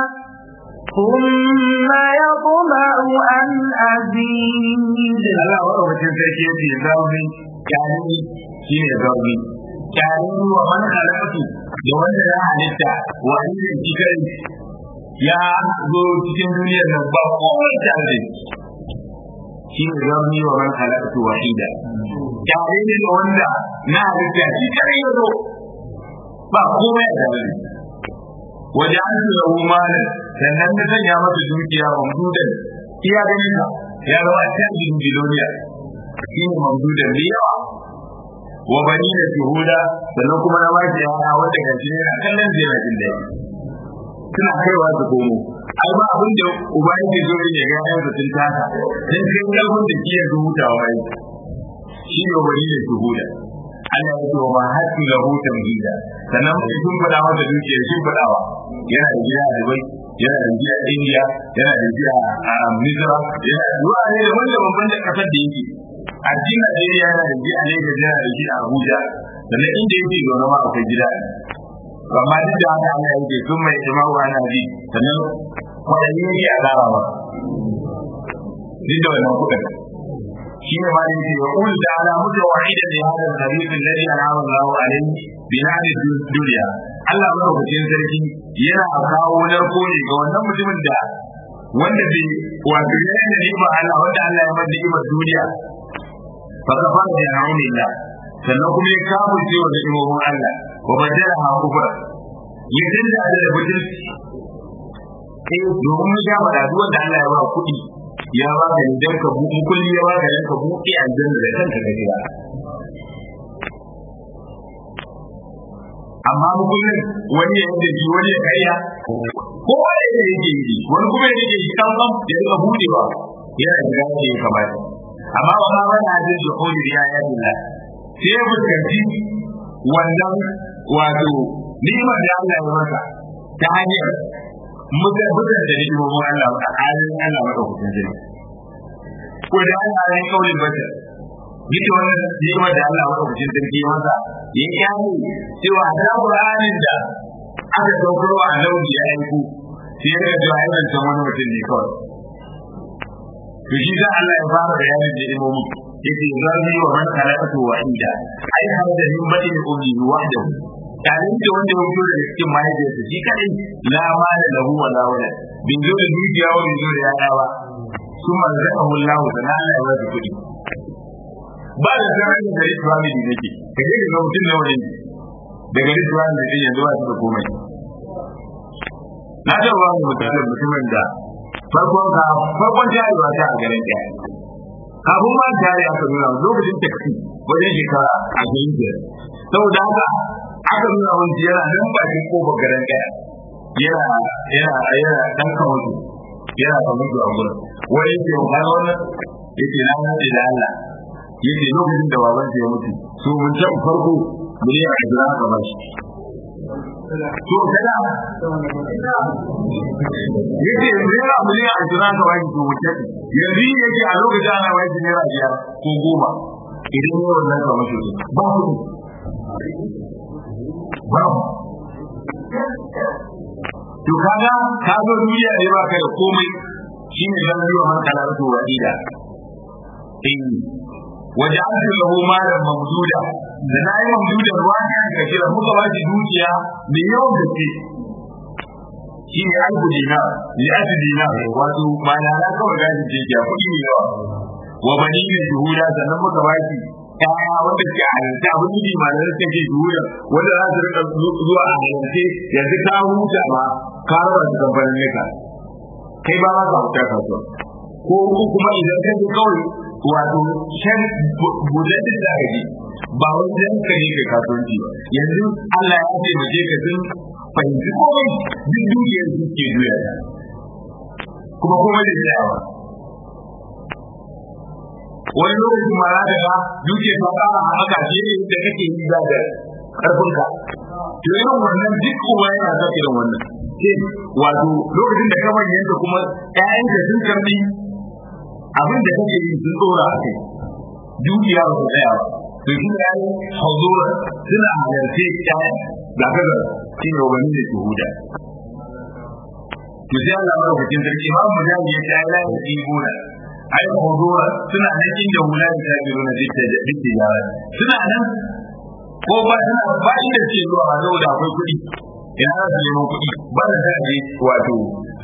ثم يطمع أن أزيد Allah wa mutum sarki yace zauni kyani shine zauni kyani wa man khalaqatu da wanda ya halitta wa irin cikin ya zo cikin duniyar nan ba komai tare shi ne zauni wa man khalaqatu wahida kyani ne da wanda na halitta shi kare ya zo ba komai tare waje an tura malan sannan da sanya masa dukiya mamdudan iya ganin ka ya zama canjin biloniya shi ne mamdudan da yawa wa bani da shuhuda sannan kuma na ba shi yana wanda ga shi yana kallon zai na jin daɗi suna kaiwa su komo ai ba abin da uba yake zo ya ga yayan sun tasa dan kai kalbin da kiyar hutawa yi shi ne bani da shuhuda Allah ya ce wa ma hatu lahu tamhida sannan mai sun fada masa dukiyar sun fadawa yana da gida a Dubai yana da gida a India yana da gida a Misra yana da ruwa ne da wanda babban da kasar da yake a cikin Najeriya yana da gida a Lagos yana da gida a Abuja sannan inda yake zaune ma akwai gida amma duk da haka Allah yake sun mai jama'u ana ji sannan kwaɗanni yake a ƙara ba duk da wannan kuɗin shi ne ma yake ya kul da ala mutu wahida da hada nabi alladhi an'ama Allahu alayhi bi nadi dunya Allah madaukakin sarki yana kawo narko ne ga wannan mutumin da wanda bai wato yana da ni'ima Allah wanda Allah ya mada ni'imar duniya fa kafa da na'umillah sannan kuma ya kawo cewa da imomin Allah wa badala ha kufra ya dinda da butulci eh domin ya ga da wanda Allah ya ba kuɗi ya ba ka idan ka buɗe kulli ya ba ka dan ka buɗe aljanna da kanka ka jira amma mukullin wani ya yadda shi wani ya karya ko wani ya yake yi wani kuma ya yake shi kan kan ya rika buɗewa yana da gaske ya kamata amma wa ma wani hadin da kodi ya ya dilla sai ya fuskanci wannan wato ni'imar da Allah ya masa ta hanyar muka buga da hikimomin Allah a halin Allah maka kusan jini. Ko da an halin kaulin bata, duk wannan hikimar da Allah maka kusan sarki masa ya kyale cewa da Qur'anin da aka saukar wa annabi ya aiko sai ya ga ya zanta wani mutum ne kawai. To shi da Allah ya fara bayanin da hikimomin yake zarni wa man khalaqatu wahida ai har da min batin ummi wahdahu yayin da wanda ya fito daga cikin mahaifiyarsa shi kadai la mala lahu wa la wala bin zo da dukiya wa bin zo da yaya ba sun marzaqahu Allah da Allah ya bada kuɗi ba da zaman da gari family nake ka je ga mutum na wani da gari family din yanzu ba su da komai na ga ba mu mutum mutumin da farkon ka farkon jarewa ta a garin ɗaya kafin ma jari aka nuna lokacin taksi wajen shekara a garin biyar saboda haka aka nuna wani yana nan bakin kofar garin ɗaya yana yana yana dan kamutu yana kamutu a gurin wani yake wa kana wannan yake na nade da Allah yake lokacin da baban ya mutu so mun can farko mun yi ajira ka bashi to kada yake naira miliyan ashirin ka bashi to mutum yanzu yake a lokacin ana bashi naira biyar ko goma idan yi wannan ka mashi ba ku babu to kaga ka zo duniya ne ba ka da komai shine zan yi wa hankala to wadida eh waja'altu lahu malan mamduda da na yi mamduda ruwa ne ka kira muka ba shi dukiya mai yawan gaske shi ne albu dinar li ati dinar wato mana na kawai gashi ce ya kuɗi ne yawa wa bani ne shuhuda sannan muka ba shi kaya wanda ke halarta abin yi malar suka ke juya wanda za su rika zuwa a halarce yanzu ka huta ma ka raba su kamfanin nika kai ba za ka huta kasuwa ko kuma idan ka ji kawai wato shan budaddin da ka ji ba wajen ka ne ka kasuwanci ba yanzu Allah ya taimake ka sun fahimci komai duk dukiyar su ke juya kuma komai da tsayawa wani lokacin ma za ka ga duke ta ƙara haɓaka ce ne da kake yi za da ƙarfinka to irin wannan duk kuma yana sa irin wannan ce wato lokacin da ka manyanta kuma ƴaƴanka sun karɓi abin da kake yi sun tsora a kai dukiya ba su tsaya ba to shi ya yi huzura suna halarce ƴaƴan ga kaga shi ne wani da shuhuda to sai Allah ya rubuta sarki ma mu da ya ta la ya yi gona ai huzura suna nan inda hula da ta biro na dukkan da dukkan yara suna nan ko ba suna ba inda ce zuwa a da akwai kuɗi ina za su neman kuɗi ba da ta je wato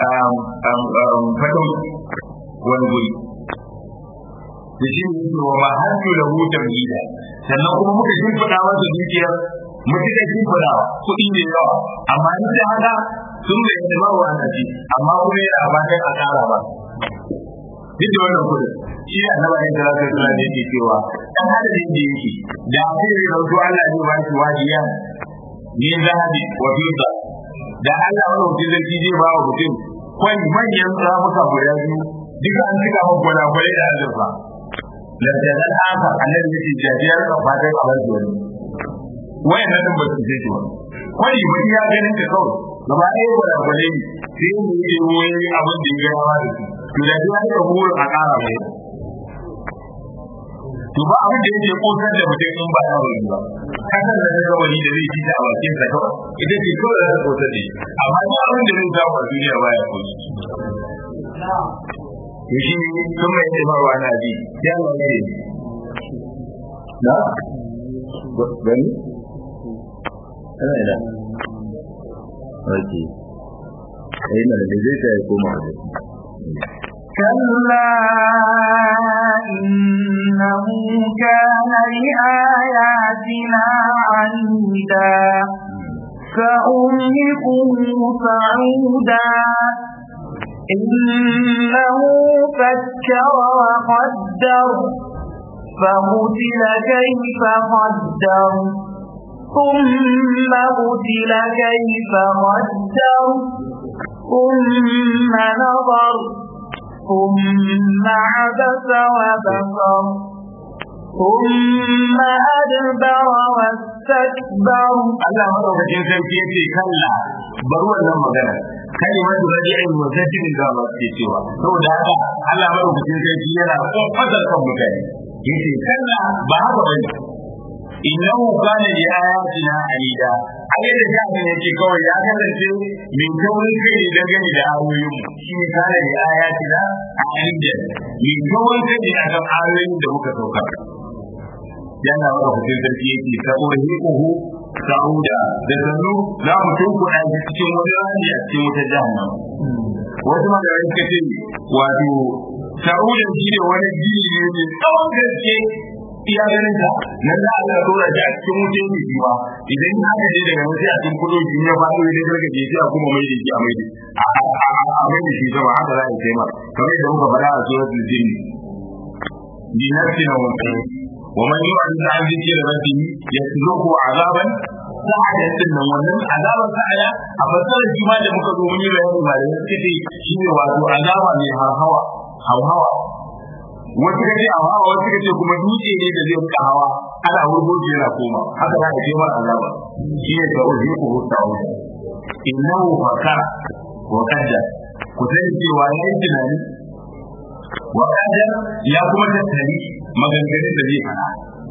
fado wani guri da shi ne wa ma hannu da hutar gida sannan kuma muka shimfiɗa masa dukiyar mutuka shimfiɗa kuɗi ne yawa amma ni da haka sun da yadda ba wa annabi amma kuma yana fatan a ƙara ba duk da wannan kuɗin shi ne annabi ne da zaka tsara da yake cewa dan adadin da yake da sai ya rauto Allah ne ba shi wajiya ne zahabi wa fidda da Allah wani mutum zai zai ba wa mutum kwai manyan ramuka guda biyu duka an cika mun gwada gwada da azurfa lantarki haka annabi yake jajiyar ka fatan a bar wani wayan nan ba su ce ba kwai ba ya ganin ka kawai gaba ɗaya gwada gwada ne sai mu yi wani abin da ya gaya da su to da ya ka burin a ƙara mai to ba abin da yake kosar da mutum in ba ya wani ba kasar da daga wani da zai ci a bakin sa kawai ita ce kawai da kosar da shi amma ba abin da zai samu a duniya ba ya koshi to shi ne sun mai ce marwa na bi ya ne na gani ana ina ok ina da zai ta ya koma da كلا إنه كان لآياتنا عنيدا فأملكه صعودا إنه فكر وقدر فقتل كيف قدر ثم قتل كيف قدر ثم نظر ثم عبس وبصر ثم أدبر واستكبر Allah madaukakin sarki yace kalla bar wannan magana kalimatu radi'in wa zadin da ba ke cewa saboda haka Allah madaukakin sarki yana kofar kan mutane yace kalla ba haka bane innahu kana li ayatina alida ayyada da ne yake kawai ya kasance min kawai kai da gani da ayoyin mu shine kana li ayatina alida min kawai kai da kan ayoyin da muka sauka yana wa hukun sarki yake saboda hikuhu sa'uda da sannu za mu tunkuɗa shi cikin wani rani a cikin wata jahannam wasu magana suka ce wato sa'uda shi ne wani jini ne mai tsawon gaske iya ganin ta nan za a ga dora shi a cikin wuce ne shi ba idan ya haka je daga wuce a cikin kudo shi ya faɗo idan garga je sai a kuma mai da shi a mai da a mai da shi sama haka za a yi taimar kamar yadda muka faɗa a suratul jinni bi nafsina wa ومن يعرض عن ذكر ربه يسلكه عذابا sa'ada din nan wannan azaban sa'ada a fasarar shi ma da muka zo mun yi bayani malamai suka ce shi ne wato azaba mai hawa hawa wasu kace hawa wasu kace kuma dutse ne da zai ka hawa ana wurgo shi yana koma haka za ka ce mara azaba shi ne da uzi ku hutawo innahu fakara wa qaddar ku sani cewa yayin tunani wa qaddar ya kuma tattali maganganun da zai faɗa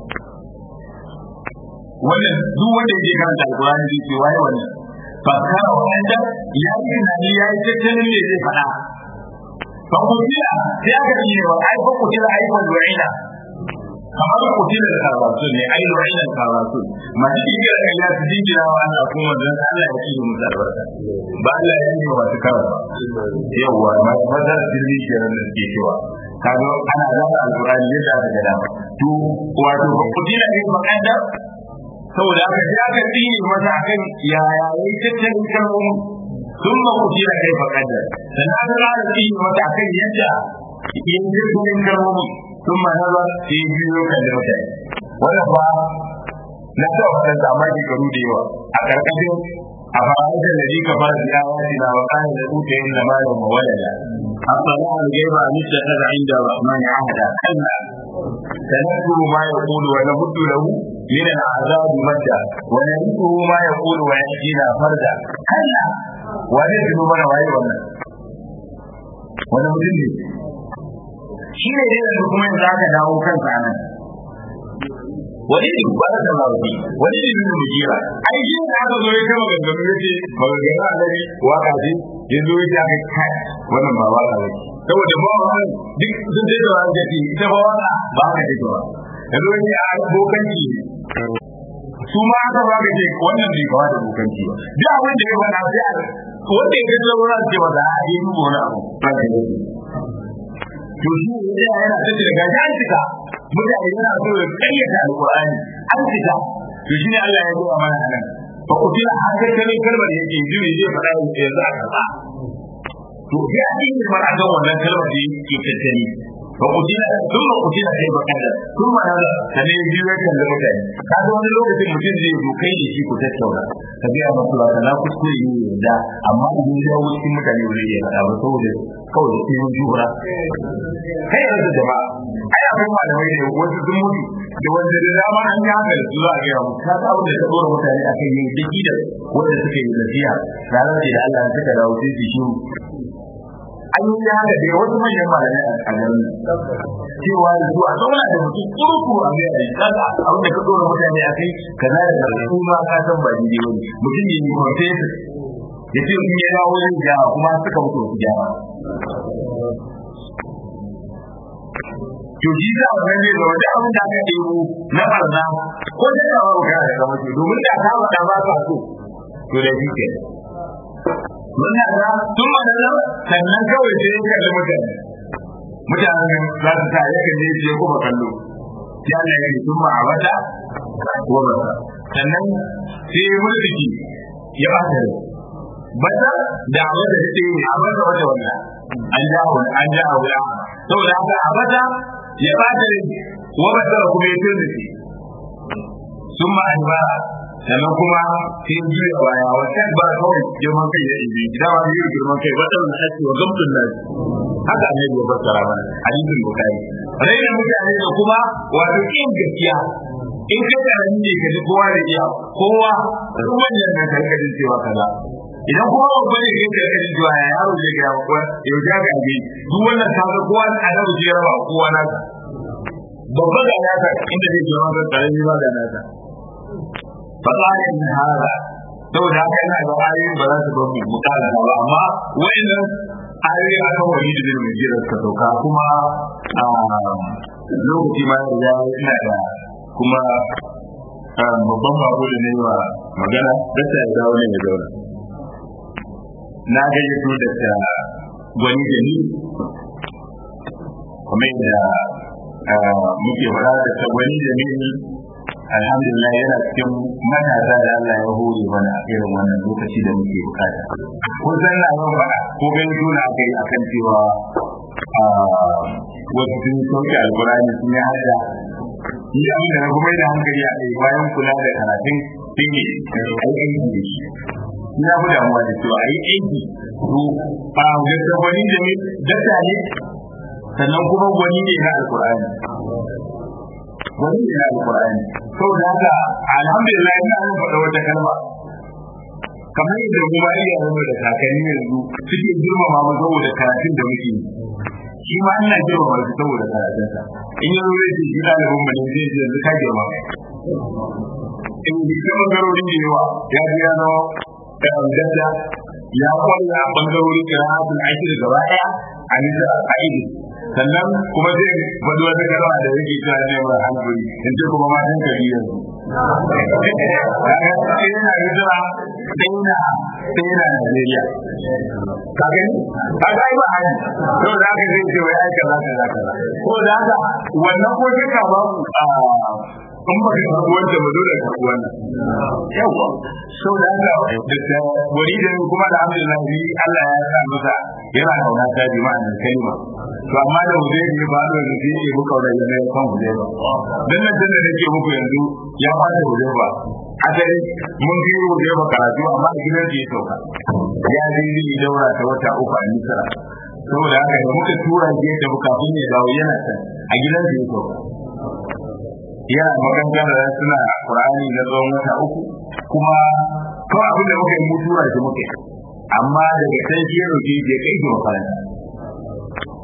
wannan duk wanda yake karanta alkurani zai ce waye wannan fa kana wanda ya yi tunani ya yi tattalin ne zai faɗa fa kutila sai aka yi ne wa ai fa kutila ai fa lu'ina kamar kutila da karatu ne ai lu'ina karatu ma shi ke da ya ji jira wa ana kuma dan Allah ya kiyi musu albarka ba Allah ya yi wa su karatu yawa ma fadar dirmi kenan da ke cewa kaga ana zama alkurani yadda aka ga dama to wato fa kutila ne makanda saboda aka ji aka tsine masa akan yaya yayi tattalin kalmomi sun ma kuci da kai fakadar sannan aka ƙara tsine masa akan yadda yin tattalin kalmomi sun ma nazar sai biyo kan da mutane wannan fa na ta wannan zaman shekaru da yawa a ƙarƙashin a fara'ajar da ji ka fara da yawa na wa ƙanin da tuta yin da malam mawalala أطلع الغيب أن اتخذ عند الرحمن عهدا كلا سنكتب ما يقول ونمد له من العذاب مدا ونرثه ما يقول ويأتينا فردا كلا ونزل من وعي wannan wani mutum ne shi ne dai yanzu kuma yanzu aka dawo kansa nan wani ne ba da lafi wani ne bin mujira ai shi da aka zo ya kama gangami ya ce maganganu a gari waka ce ya zo ya ce aka kai wannan ba waka ba saboda ba wa duk sun ce da wani ce ita ba waka ba haka ce ba ya zo ya a bokanci su ma aka ba ka ce wannan bai kawo da bokanci ba duk abin da ya faɗa sai a wanda ya gaji wurin ce ba za a yi duba wani abu ba ka yi to shi ne yana tattara gaji an cika mutane yana so ya karyata alqur'ani an cika to shine Allah ya zuwa mana anan fa kutila haka kare kalmar yake ji ne zai faɗa yanzu a kaza to sai a cikin fara ga wannan kalmar da yake tattali fa kutila thumma kutila sai ba kada thumma hada kane ji ya kan da mutane kaga wani lokacin mutum zai zo kai da shi ku tattauna ka biya masa ba kana kuskure ne da amma idan ya wuce cikin mutane ba zai faɗa ba saboda kawai sai mun jura kai yanzu jama'a ai akwai malamai ne wasu sun mutu da wanda da dama an yi haka da su za a gaya musu ka ga wanda ta dora mutane a kan yin daki da wanda suka yi nasiha ranar da Allah suka dawo sai su shi an yi haka da wasu manyan malamai a garin cewa da su a zauna da mutum kurku a mai a kaga abin da ka dora mutane a kai kaza da kaza su ma ka san ba daidai wani mutum ne ne professor ya ce in ya dawo zai gyara kuma suka mutu su gyara to shi da wannan ne da wanda abin da aka ɗebo na barna ko da ka ba ka da mutu domin da ka ba ba ka so to da shi ke mun da tun ma da sannan kawai sai ya kalli mutane mutanen za su sa ya kalle shi ko ba kallo ya Allah ya tun ma abata ko ba sannan sai ya mulki ya ba ta bata da abin da take yi abin da wata wannan an jawo an jawo ya saboda haka abata ya bata ne wa bata kuma ya tsere shi sun ma an ba sannan kuma sai juya baya wata ba kawai girman kai ya ibi idan ba yi girman kai wata wani ake wa gamtun nan haka ne ya fassara mana hadisin bukari raina mutane da kuma wato kin gaskiya in kai karami ne ka ji kowa da iya kowa kuma manyan nan karkajin cewa kaza idan kuma babba ne kai karkajin cewa ya yaro zai ga kuwa yau ja ga ne duk wannan ta ga kowa da adabu zai raba kowa na babba ga nasa inda zai jira ga karami ba ga nasa fasalin min hada saboda haka yana da ayoyin ba za su bar mu mutala ba amma wayannan ayoyi a kan wani da mai jira suka sauka kuma lokaci ma ya ina da kuma babban bako da ne wa magana dasa ya dawo ne ya zauna na gayyato da ta gwani da ni kuma da muke fara da ta gwani da ni alhamdulillah yana cikin matasa da Allah ya hore mana a irin wannan lokaci da muke bukata ko san na yawan faɗa ko gani tuna kai akan cewa wasu sun sauke alkurani sun yi hada ni abin da na kuma da hankali a kai bayan kula da karatun sun yi aiki da shi ina fi damuwa da cewa a yi aiki to a gaske gwani da ne dasa ne sannan kuma gwani ne na alkurani gwani ne na alkurani saboda haka alhamdulillah ina yin faɗa wata kalma kamar yadda kuma iyayen da kakanni yanzu suke girmama mu saboda karatun da muke yi shi ma ina girmama shi saboda karatunsa in yi rure shi shi ɗalibin mu ne zai ji yanzu ka girma in ji ta bangarori da yawa ya ji ya zama gadda ya kwalla a bangarori kira'atul aikir gaba ɗaya a nisa a idi sannan kuma zai faɗi wata kalma da yake cewa ne mai hankali in ce kuma ma ɗan gari yanzu sai yana hijira sai yana sai yana Najeriya ka gani ka ga ba hali to da haka zai ce wai aika za ka za ka ko da haka wannan ko kika ba mu in ba ka karɓi wancan ba dole ka karɓi wannan yawa so da haka da wani da kuma da alhamdulillah ni Allah ya sa masa yana kauna ta bi ma'anar kalma to amma da mu zai ba da zai yi muka da yana kan mu zai ba dan nan da nake muku yanzu ya fara mu zai ba asali mun yi mu zai ba karatu amma a gidan da ya sauka ya yi daura ta wata uku a Misra saboda haka da muka tura je da bukatun ya dawo yana can a gidan da ya sauka yana makaranta da suna Qur'ani na tsawon wata uku kuma kawai abin da muka yi mutuwa shi muka yi amma daga can shi ya roƙe ya kai shi makaranta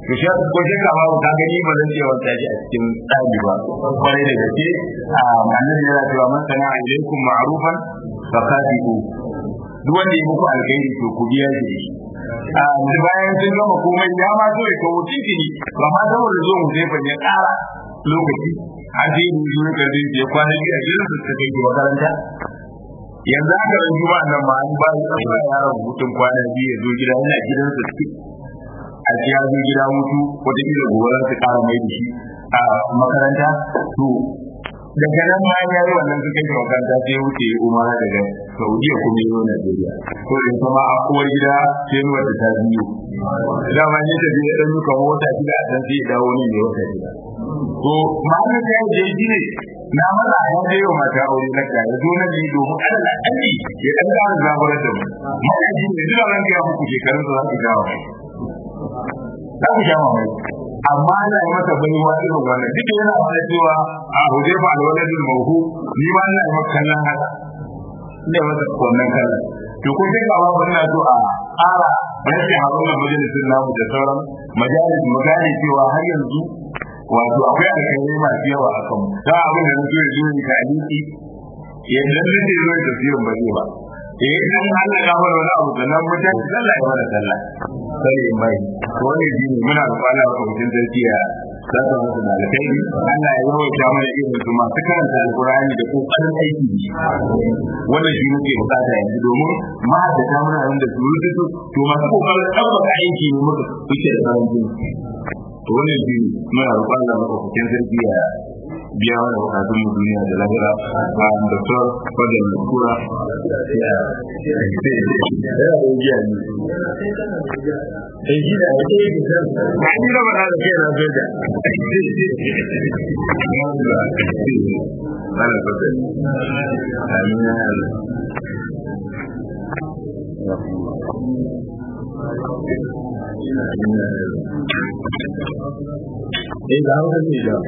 to shi ko shi ka ba ka gani ba zan ce wata shi a cikin tsari ba kwarai da gaske a manar yana cewa man sana alaikum ma'rufan fa qadiru duk wanda ya muku alkhairi to ku biya shi a da bayan sun gama komai ya ma so ya kawo cikin ba ma saboda zo mu zai ban ya ƙara lokaci a je mu zo ka zai je kwana biyu a gidan su ta kai makaranta yanzu aka ran juma nan ma an ba shi an ba yaron hutun kwana biyu ya zo gida yana gidan su ciki a ji ya zo gida mutu wata kila gobe za su ƙara mai da shi a makaranta to daga nan ma ya yi wannan suka yi makaranta sai ya wuce umara daga saudiya kuma yi wa najeriya ko da kuma a kowar gida sai nuwa da ta biyu dama ne ta biyu ɗan duka wata shida a can sai ya dawo ne mai wata shida to ma'ana ta yi da shi ne na maza a yanzu yau mata aure na ka ya zo na ne domin alal akalli ya ɗan ƙara zaburar da mu ma'ana shi ne duk ran ya muku shekarun da za su jawo za ku jawo mai amma ana yi masa baiwa irin wannan duk yana mana cewa a huje ba da wani jin mahu ni ma ina yi maka kallon haka ina yi masa wannan kallon to ko sai ba ba ina so a ƙara rashin haɗuwar majalisun namu da sauran majalis mu gane cewa har yanzu wato akwai alƙalai masu yawa a kanmu da abin da nake yi ne ka aliki yadda nake zo da tafsirin ba zai ba eh dan Allah ya fara wani abu sannan mutan sallah ya fara sallah sai mai to ne dini muna kwana a cikin zarkiya zaka musu da alkhairi Allah ya yawaita mana irin su masu karanta alqur'ani da kokarin aiki wannan shi muke bukata yanzu domin ma da ta muna da su rubutu to masu kokarin tabbata aiki ne muka kuke da karancin to wannan shi muna roƙon Allah maka cikin zarkiya biya mana bukatun mu duniya da lahira a doktor fadar kura ya ya ya eh shi da ake yi da ba ni da ba da ke na soja ana fata amina eh da haka ne da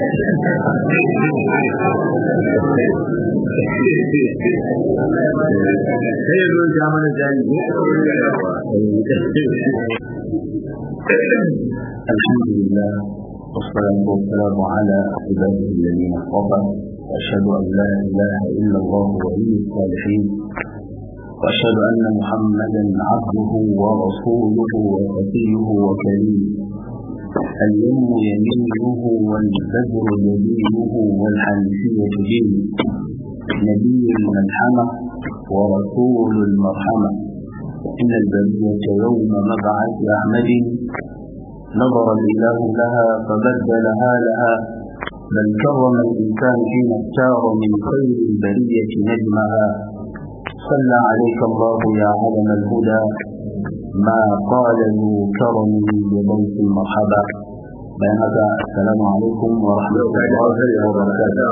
sai zo ja mana jani الحمد لله والصلاة والسلام على عباده الذين اصطفى وأشهد أن لا إله إلا الله ولي الصالحين وأشهد أن محمدا عبده ورسوله وصفيه وكريمه اليم يمينه والبدر يمينه والحنفية دينه نبي الملحمة ورسول المرحمة إن البرية يوم مبعث أحمد نظر الإله لها فبدلها لها بل كرم الإنسان حين اختار من خير البرية نجمها صلى عليك الله يا علم الهدى ما قال ذو كرم بضيف المرحبا بين هذا السلام عليكم ورحمة الله وبركاته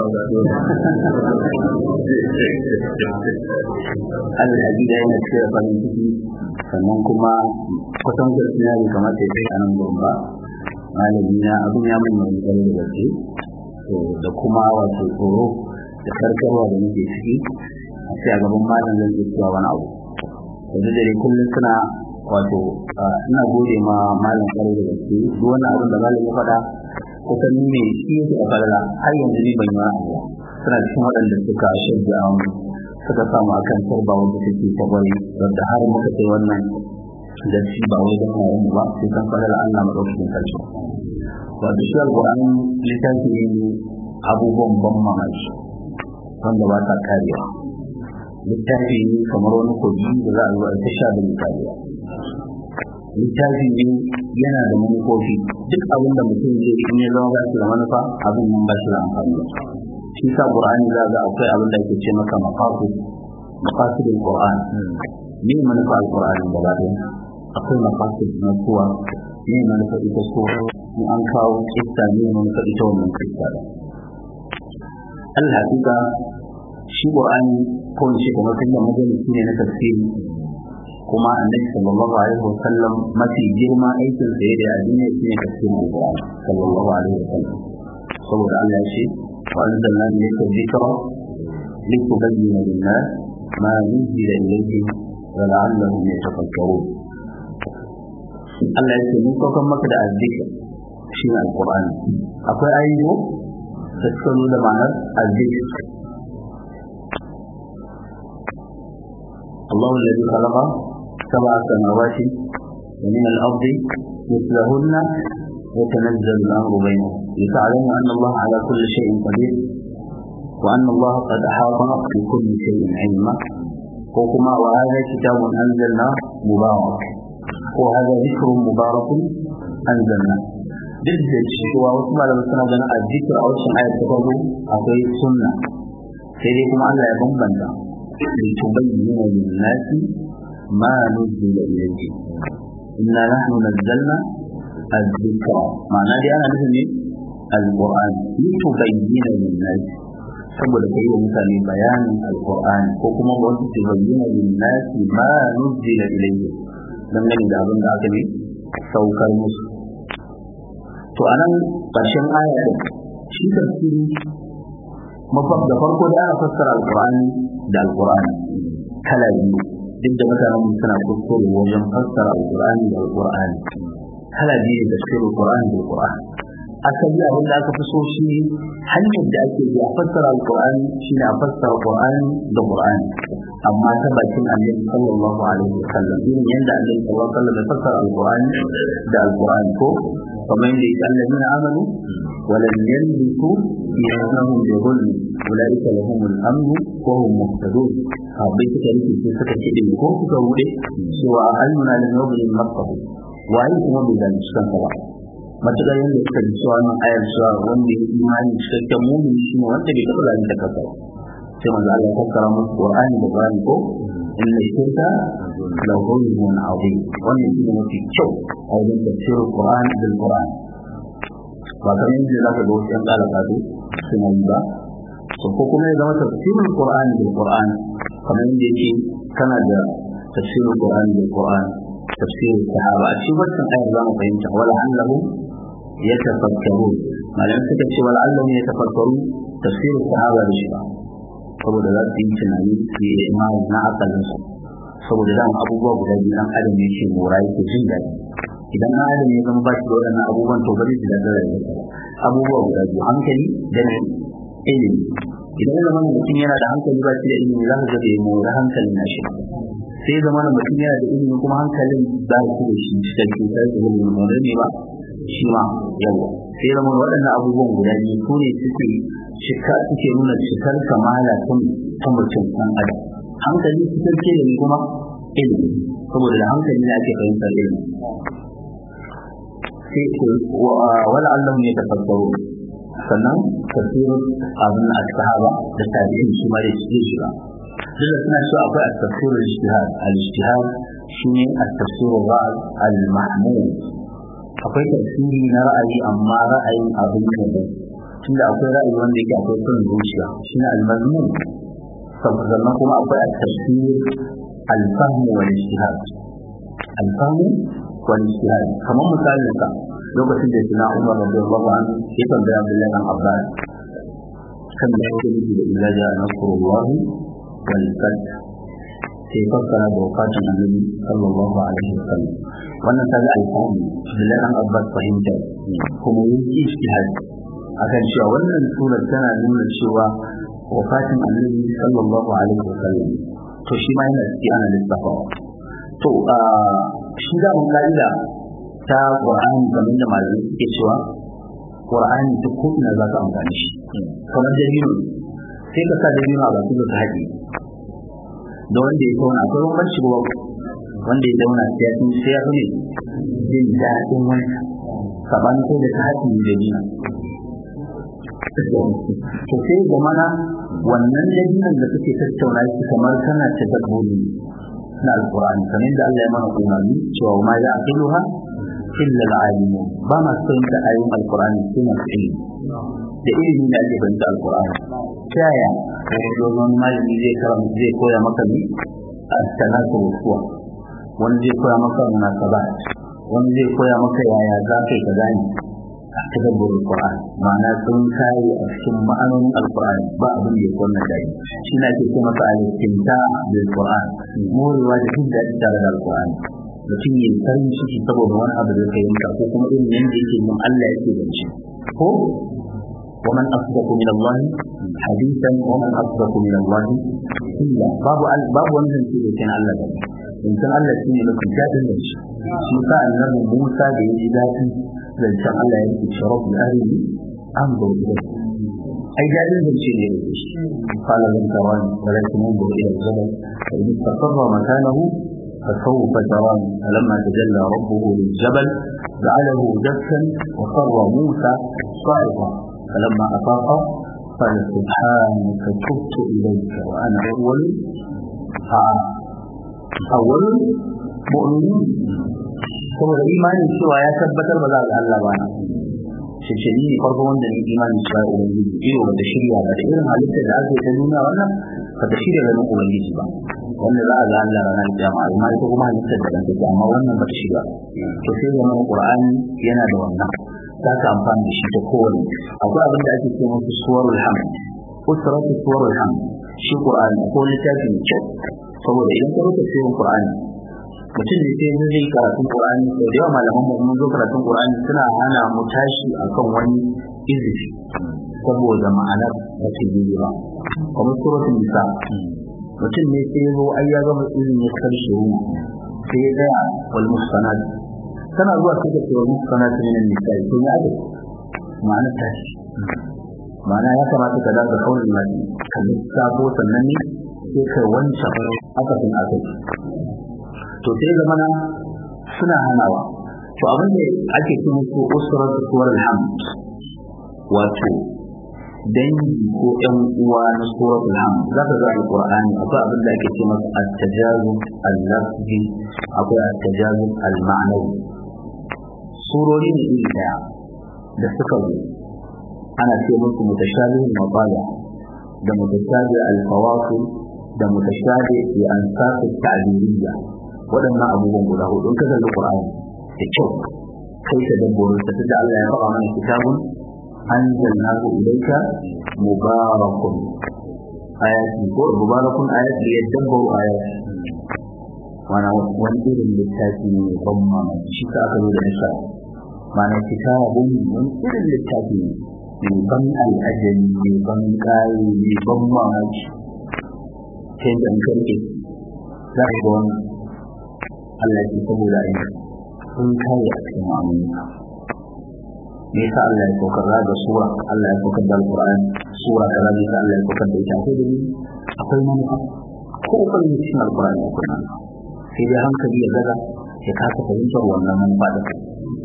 الحديث أين كثير farin ciki sannan kuma kusan gaskiya bai kamata ya kai a nan gurin ba malami na abin ya mai mai kare da gaske da kuma wato tsoro da karkarwa da nake ciki a sai a gaban malam zan iya cewa wani abu yanzu dare kullum suna wato ina gode ma malam kare da gaske duk wani abin da malam ya faɗa kusan ni ne shi yake a falala har yanzu ni ban yi wani abu suna cikin waɗanda suka shirya a wani suka samu akan turba wanda take ta bari wanda har muka kai wannan da shi ba wai don yayin ba sai kan falala Allah madaukakin sarki wato shi alƙur'ani littafi ne abubuwan ban mamaki wanda ba ta karewa littafi ne kamar wani kogi da za a zo a ta sha da misaliya littafi ne yana da manufofi duk abin da mutum zai in ya zama ba shi da manufa abin nan ba shi da amfani shi sa qur'ani za ga akwai abin da ake ce maka maqasid maqasidul qur'an ne manufa alqur'ani da ba ɗaya akwai maqasid na kuwa ne manufa ita ko in an kawo kissa ne manufa ita wannan kissa da al-haqiqa shi qur'ani ko in ce kamar kan majalisi ne na tafsiri kuma annabi sallallahu alaihi wasallam mafi girma aikin sa da addini shi ne tafsirin alqur'ani sallallahu alaihi wasallam saboda Allah ya ce wa anzalna ilayka dhikra litubayyana lin-nas ma nuzila ilayhim wa la'allahum yatafakkarun Allah ya ce mun saukar maka da azzikr shi ne alqur'ani akwai ayoyi da suka nuna ma'anar azzikr الله الذي خلق سبع سماوات ومن الأرض مثلهن يتنزل الأمر بينهم لتعلموا أن الله على كل شيء قدير وأن الله قد أحاط بكل شيء علما وكما وهذا كتاب أنزلناه مبارك وهذا ذكر مبارك أنزلناه duk da cewa wasu malamai suna ganin a zikir a wasu ayat ta farko akwai sunna sai dai kuma Allah ya bambanta لتبين للناس ما نزل إليه إنا نحن نزلنا الذكر معنى دي أنا نزل القرآن لتبين للناس saboda kai wa mutane bayanin alqur'ani ko kuma wasu su bayyana linnasi ma nuzila ilayhi dangane da abin da aka ne saukar musu to anan ƙarshen aya din shi tafsiri mafab da farko da ana fassara alqur'ani da alqur'ani kala biyu duk da mutanen suna kuskure wajen fassara alqur'ani da alqur'ani kala biyu da tafsirin alqur'ani da alqur'ani asali abin da aka fi so shi hanyar da ake bi a fassara alqur'ani shine a fassara alqur'ani da qur'ani amma ta bakin annabi sallallahu alaihi wasallam irin yanda annabi sallallahu alaihi wasallam ya fassara alqur'ani da alqur'ani ko kamar yadda yake allazina amanu ولم يلبسوا إيمانهم بظلم أولئك لهم الأمن وهم مهتدون sahabbai suka rike sai suka kiɗe ko suka rude cewa ayyuna lam yuzlim nafsahu waye kuma bai zalunci kansa ba matuƙar yadda suka ji cewa wannan ayar cewa wanda ya imani cikakken mumin shi ne wanda bai taɓa zalunta kansa ba sai manzo Allah ya fassara musu Qur'ani da Qur'ani ko inna shirka la zulmun azim wannan shi ne mafi kyau a wajen tafsirin Qur'ani da Qur'ani ba kamar yadda za ka ga wasu ‘yan ƙara kado suna yi ba to ko kuma ya zama tafsirin Qur'ani da Qur'ani kamar yadda yake kana da tafsirin Qur'ani da Qur'ani tafsirin sahaba a cikin wannan ayar za mu fahimta wala annahu yatafakkaru malamin suka ce wala annahu yatafakkaru tafsirin sahaba da shi ba saboda za su yi tunani su yi imani na akalin su saboda dama abubuwa guda biyu dan adam ne ke mora yake jin daɗi idan na adam ya zama ba shi da waɗannan abubuwan to ba zai ji daɗin rayuwarsa abubuwa guda biyu hankali da ne ilimi idan ya zama mutum yana da hankali ba shi da ilimi za ka ga bai mora hankalin na shi sai zama mutum yana da ilimi kuma hankalin za ka da shi cikakke sai ka ga mora ne ba shi ma yawa sai zama waɗannan abubuwan guda biyu su ne suke cika suke nuna cikar kamala ta mutum ɗan adam hankali cikakke da kuma ilimi saboda da hankali ne ake fahimtar ilimi sai wala Allah ne tafakkaru sannan tafsirin abin a sahaba da tabi'in su ma da su shiga duk suna cewa akwai at-tafsir al-ijtihad al-ijtihad shine at-tafsir al al-mahmud akwai tafsiri na ra'ayi amma ra'ayin abin da tunda akwai ra'ayi wanda yake akwai son zuciya shine al-mazmum sannan kuma akwai at-tafsir al-fahm wal-ijtihad al-fahm wal-ijtihad kamar misalin ka lokacin da sina Umar radiyallahu anhu ya tambaya Abdullahi bin Abbas kan da yake nufi da idza ja'a nasrullah wal fath sai fassara da wafatin annabi sallallahu alaihi wasallam wannan ta ga alfahu Abdullahi bin Abbas fahimta kuma yin ijtihad akan cewa wannan surar tana nuna cewa wafatin annabi sallallahu alaihi wasallam to shi ma yana ciki ana lissafawa to shi da mun ka'ida ta Qur'ani kamar da malamai suke cewa Qur'ani duk ko ina za ka amfani shi kamar dalilin sai ka sa dalilin a bakin da ka haɗe da wanda ya zauna akwai bambanci ba wanda ya zauna sai ya sai ya fi ne jin daɗin wani saban ko da ta haɗe da dalilin to sai ga mana wannan dalilin da suke tattauna shi kamar kana ta dabbobi na alqur'ani kamar da Allah ya mana umarni cewa ma ya aqiluha illa al-alimun ba ma son da ayoyin alqur'ani sai masu ilimi da ilimi da ake fahimta alqur'ani ta yaya kai dogon malami zai karanta zai koya maka ne as-salatu wa wani zai koya maka munasabat wani zai koya maka yaya za ka yi ka gane tadabbur alquran ma'ana sun kai a cikin ma'anonin alquran ba abin da ya kwanna dai shi na ke kuma ka al-istimta bil qur'an morewa da jin daɗi tare da alquran mutum ya farin ciki saboda wani abu da kai yanka ko kuma irin yanda yake mun Allah yake zance ko ومن أصدق من الله حديثا ومن أصدق من الله إلا باب باب wannan shi ne Allah da in san Allah shi ne lokacin dadin da shi shi sa annabi Musa da yaji dadi zancen Allah ya yi sharaf da arini an bauta ai dadin da shi ne shi qala lan tarani walakin انظر الى الجبل فان استقر مكانه فسوف تراني فلما تجلى ربه للجبل جعله دكا وخر موسى صاعقا فلما أفاق قال سبحانك تبت إليك وأنا أول أول مؤمنين saboda imanin cewa ya tabbatar ba za ga Allah ba na shishiri ne farko wanda ne imanin cewa ubangiji iyo ba da shirya ba da irin halittar da aka yi ta nuna wannan ba ta shirya ganin ubangiji ba wanda za a ga Allah ranar jama'a amma ita kuma halittar da ɗan take amma wannan ba ta shirya to sai zama Qur'ani yana da wannan za ka amfani da shi ta kowane akwai abin da ake ce musu suwarul hamd usratu suwarul hamd shi qur'ani ko littafi mai kyau saboda idan ka rubuta sirrin qur'ani mutum ne sai zai yi karatun qur'ani sau da yawa malaman mu mun zo karatun qur'ani suna hana mu tashi akan wani izifi saboda ma'anar da ke yi ba kamar suratul nisa mutum ne sai zo ai ya gama izini ya karshe sai ya tsaya wal muhsanat tana zuwa sai da cewa muskana ta minan nisa'i to ya ake ma'ana ta shi ma'ana ya kamata ka daga kaurin mati ka lissafo sannan ne sai ka wanke aka fin aka to sai zamana suna hanawa to abin da ake ce musu usrar suwar alhamd wato dangi ko ƴan uwa na suratul hamd za ka ga alqur'ani akwai abin da ake ce masa at-tajazum al-lafzi akwai at-tajazum al-ma'nawi surori ne iri daya da suka zo ana ce musu mutashabih mabaya da mutashabih al-fawasil da mutashabih bi ansaq at-ta'biriyya waɗannan abubuwan guda hudu in ka kalli Qur'ani da kyau kai ta dabbobi ta da Allah ya faɗa mana kitabun anzalnahu ilayka mubarakun ayati ko mubarakun ayati yadabbaru ayati wana wani irin littafi ne mai ban mamaki shi ka aka zo da nisa mana kitabun wani irin littafi ne mai ban al'ajabi mai ban kayi mai ban mamaki ta yadda an karke za ka ga wannan Allah ce saboda aiki sun kare a cikin ma'amulinka me yasa Allah ya saukar da sura Allah ya saukar da alqur'ani sura kaza ne Allah ya saukar da ita akwai dalili akwai manufa ko kan cikin alqur'ani akwai manufa sai dai hankali ya gaza ya kasa fahimtar wannan manufa da kai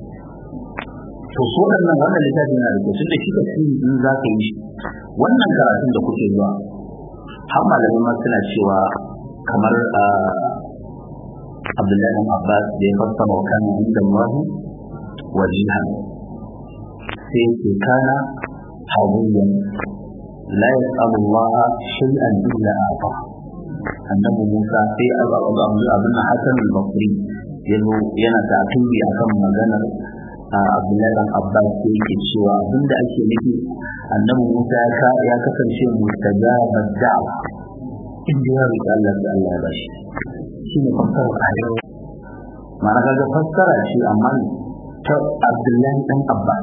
to so waɗannan wannan littafi na da tun da shi ka fi in za ka yi shi wannan karatun da kuke zuwa har malamai ma suna cewa kamar Abdullahi bin Abbas da ya fassara wa kana inda Allah wajihan sai ke kana hawiyan la yas'alu Allah shay'an illa ata annabi Musa sai abin Hassan al-Basri yazo yana ta'tubi akan maganar Abdullahi bin Abbas sai yake cewa abinda ake nufi annabi Musa ya kasance mustajabat da'wa inda ya roƙi Allah da Allah ya bashi shi ne fassara ayoyi ma'ana kaga fassara shi amma ta Abdullahi dan Abbas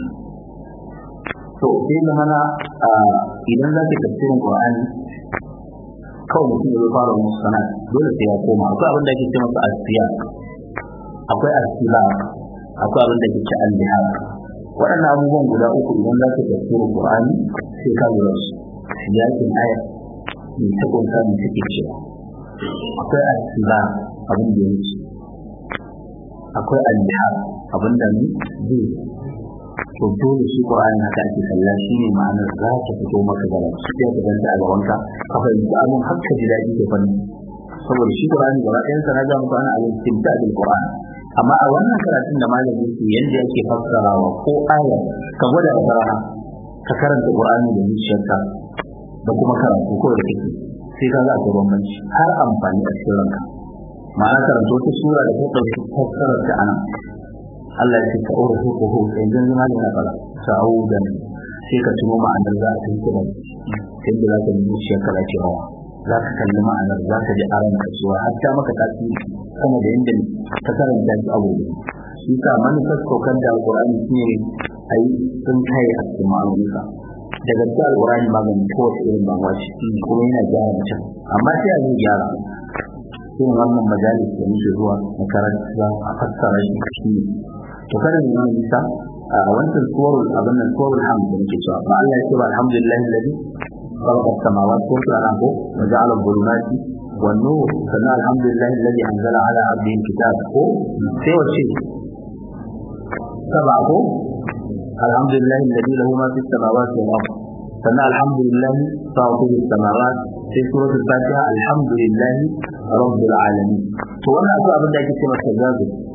to sai da mana idan za ka tafsirin Qur'ani kawai mutum ya fara musu sana dole sai ya koma akwai abin da ake ce masa asiya akwai asila akwai abin da ake ce al-lihar waɗannan abubuwan guda uku idan za ka tafsirin Qur'ani sai ka lura su siyakin aya mai ta kunsa mai take cewa akwai asila abin da ya wuce akwai al-lihar abin da ne zai to dole shi Qur'ani haka ake kalla shi ne ma'anar za ta fito maka da shi ya ka ganta a gabanka ka fahimci abin har ka ji daɗi da fanni saboda shi Qur'ani gaba ɗayan sa na ga muku ana alin tinta da Qur'ani amma a wannan karatun da malami yake yanda yake fassarawa ko aya ka gwada da rana ka karanta Qur'ani da zuciyarka da kuma karatu ko da kake sai ka ga akwai bambanci har amfani a cikin ranka ma'ana karanta wata sura da ta ɗauki fassarar ta anan Allah ya ce ka aure ko ko sai dan zama da nakala sa'udan sai ka tuno ma'anar za ta yi kuma sai da za ka yi zuciya ka lafi rawa za ka kalli ma'anar za ka ji aran ka cewa har ta maka tasiri sama da yadda ta karanta shi abu shi sa manufar saukar da alƙur'ani shi ne a yi sun kai a cikin ma'amuka daga cikin alƙur'ani maganin kowace irin damuwa ce kuma yana gyara mutum amma sai a zai gyara irin wannan majalis da muke zuwa makaranta a fassara shi shi ne to kada mu yi nisa a wancan suwarul abin nan suwarul hamd da muke cewa ba Allah ya ce ba alhamdulillah alladhi خلق السماوات والارض وجعل الظلمات والنور فما الحمد لله الذي انزل على عبده الكتاب سوى الشيء سبعه الحمد لله الذي له ما في السماوات والارض فما الحمد لله فاطر السماوات في سورة الفاتحة الحمد لله رب العالمين to wannan akwai abin da ake cewa tajazu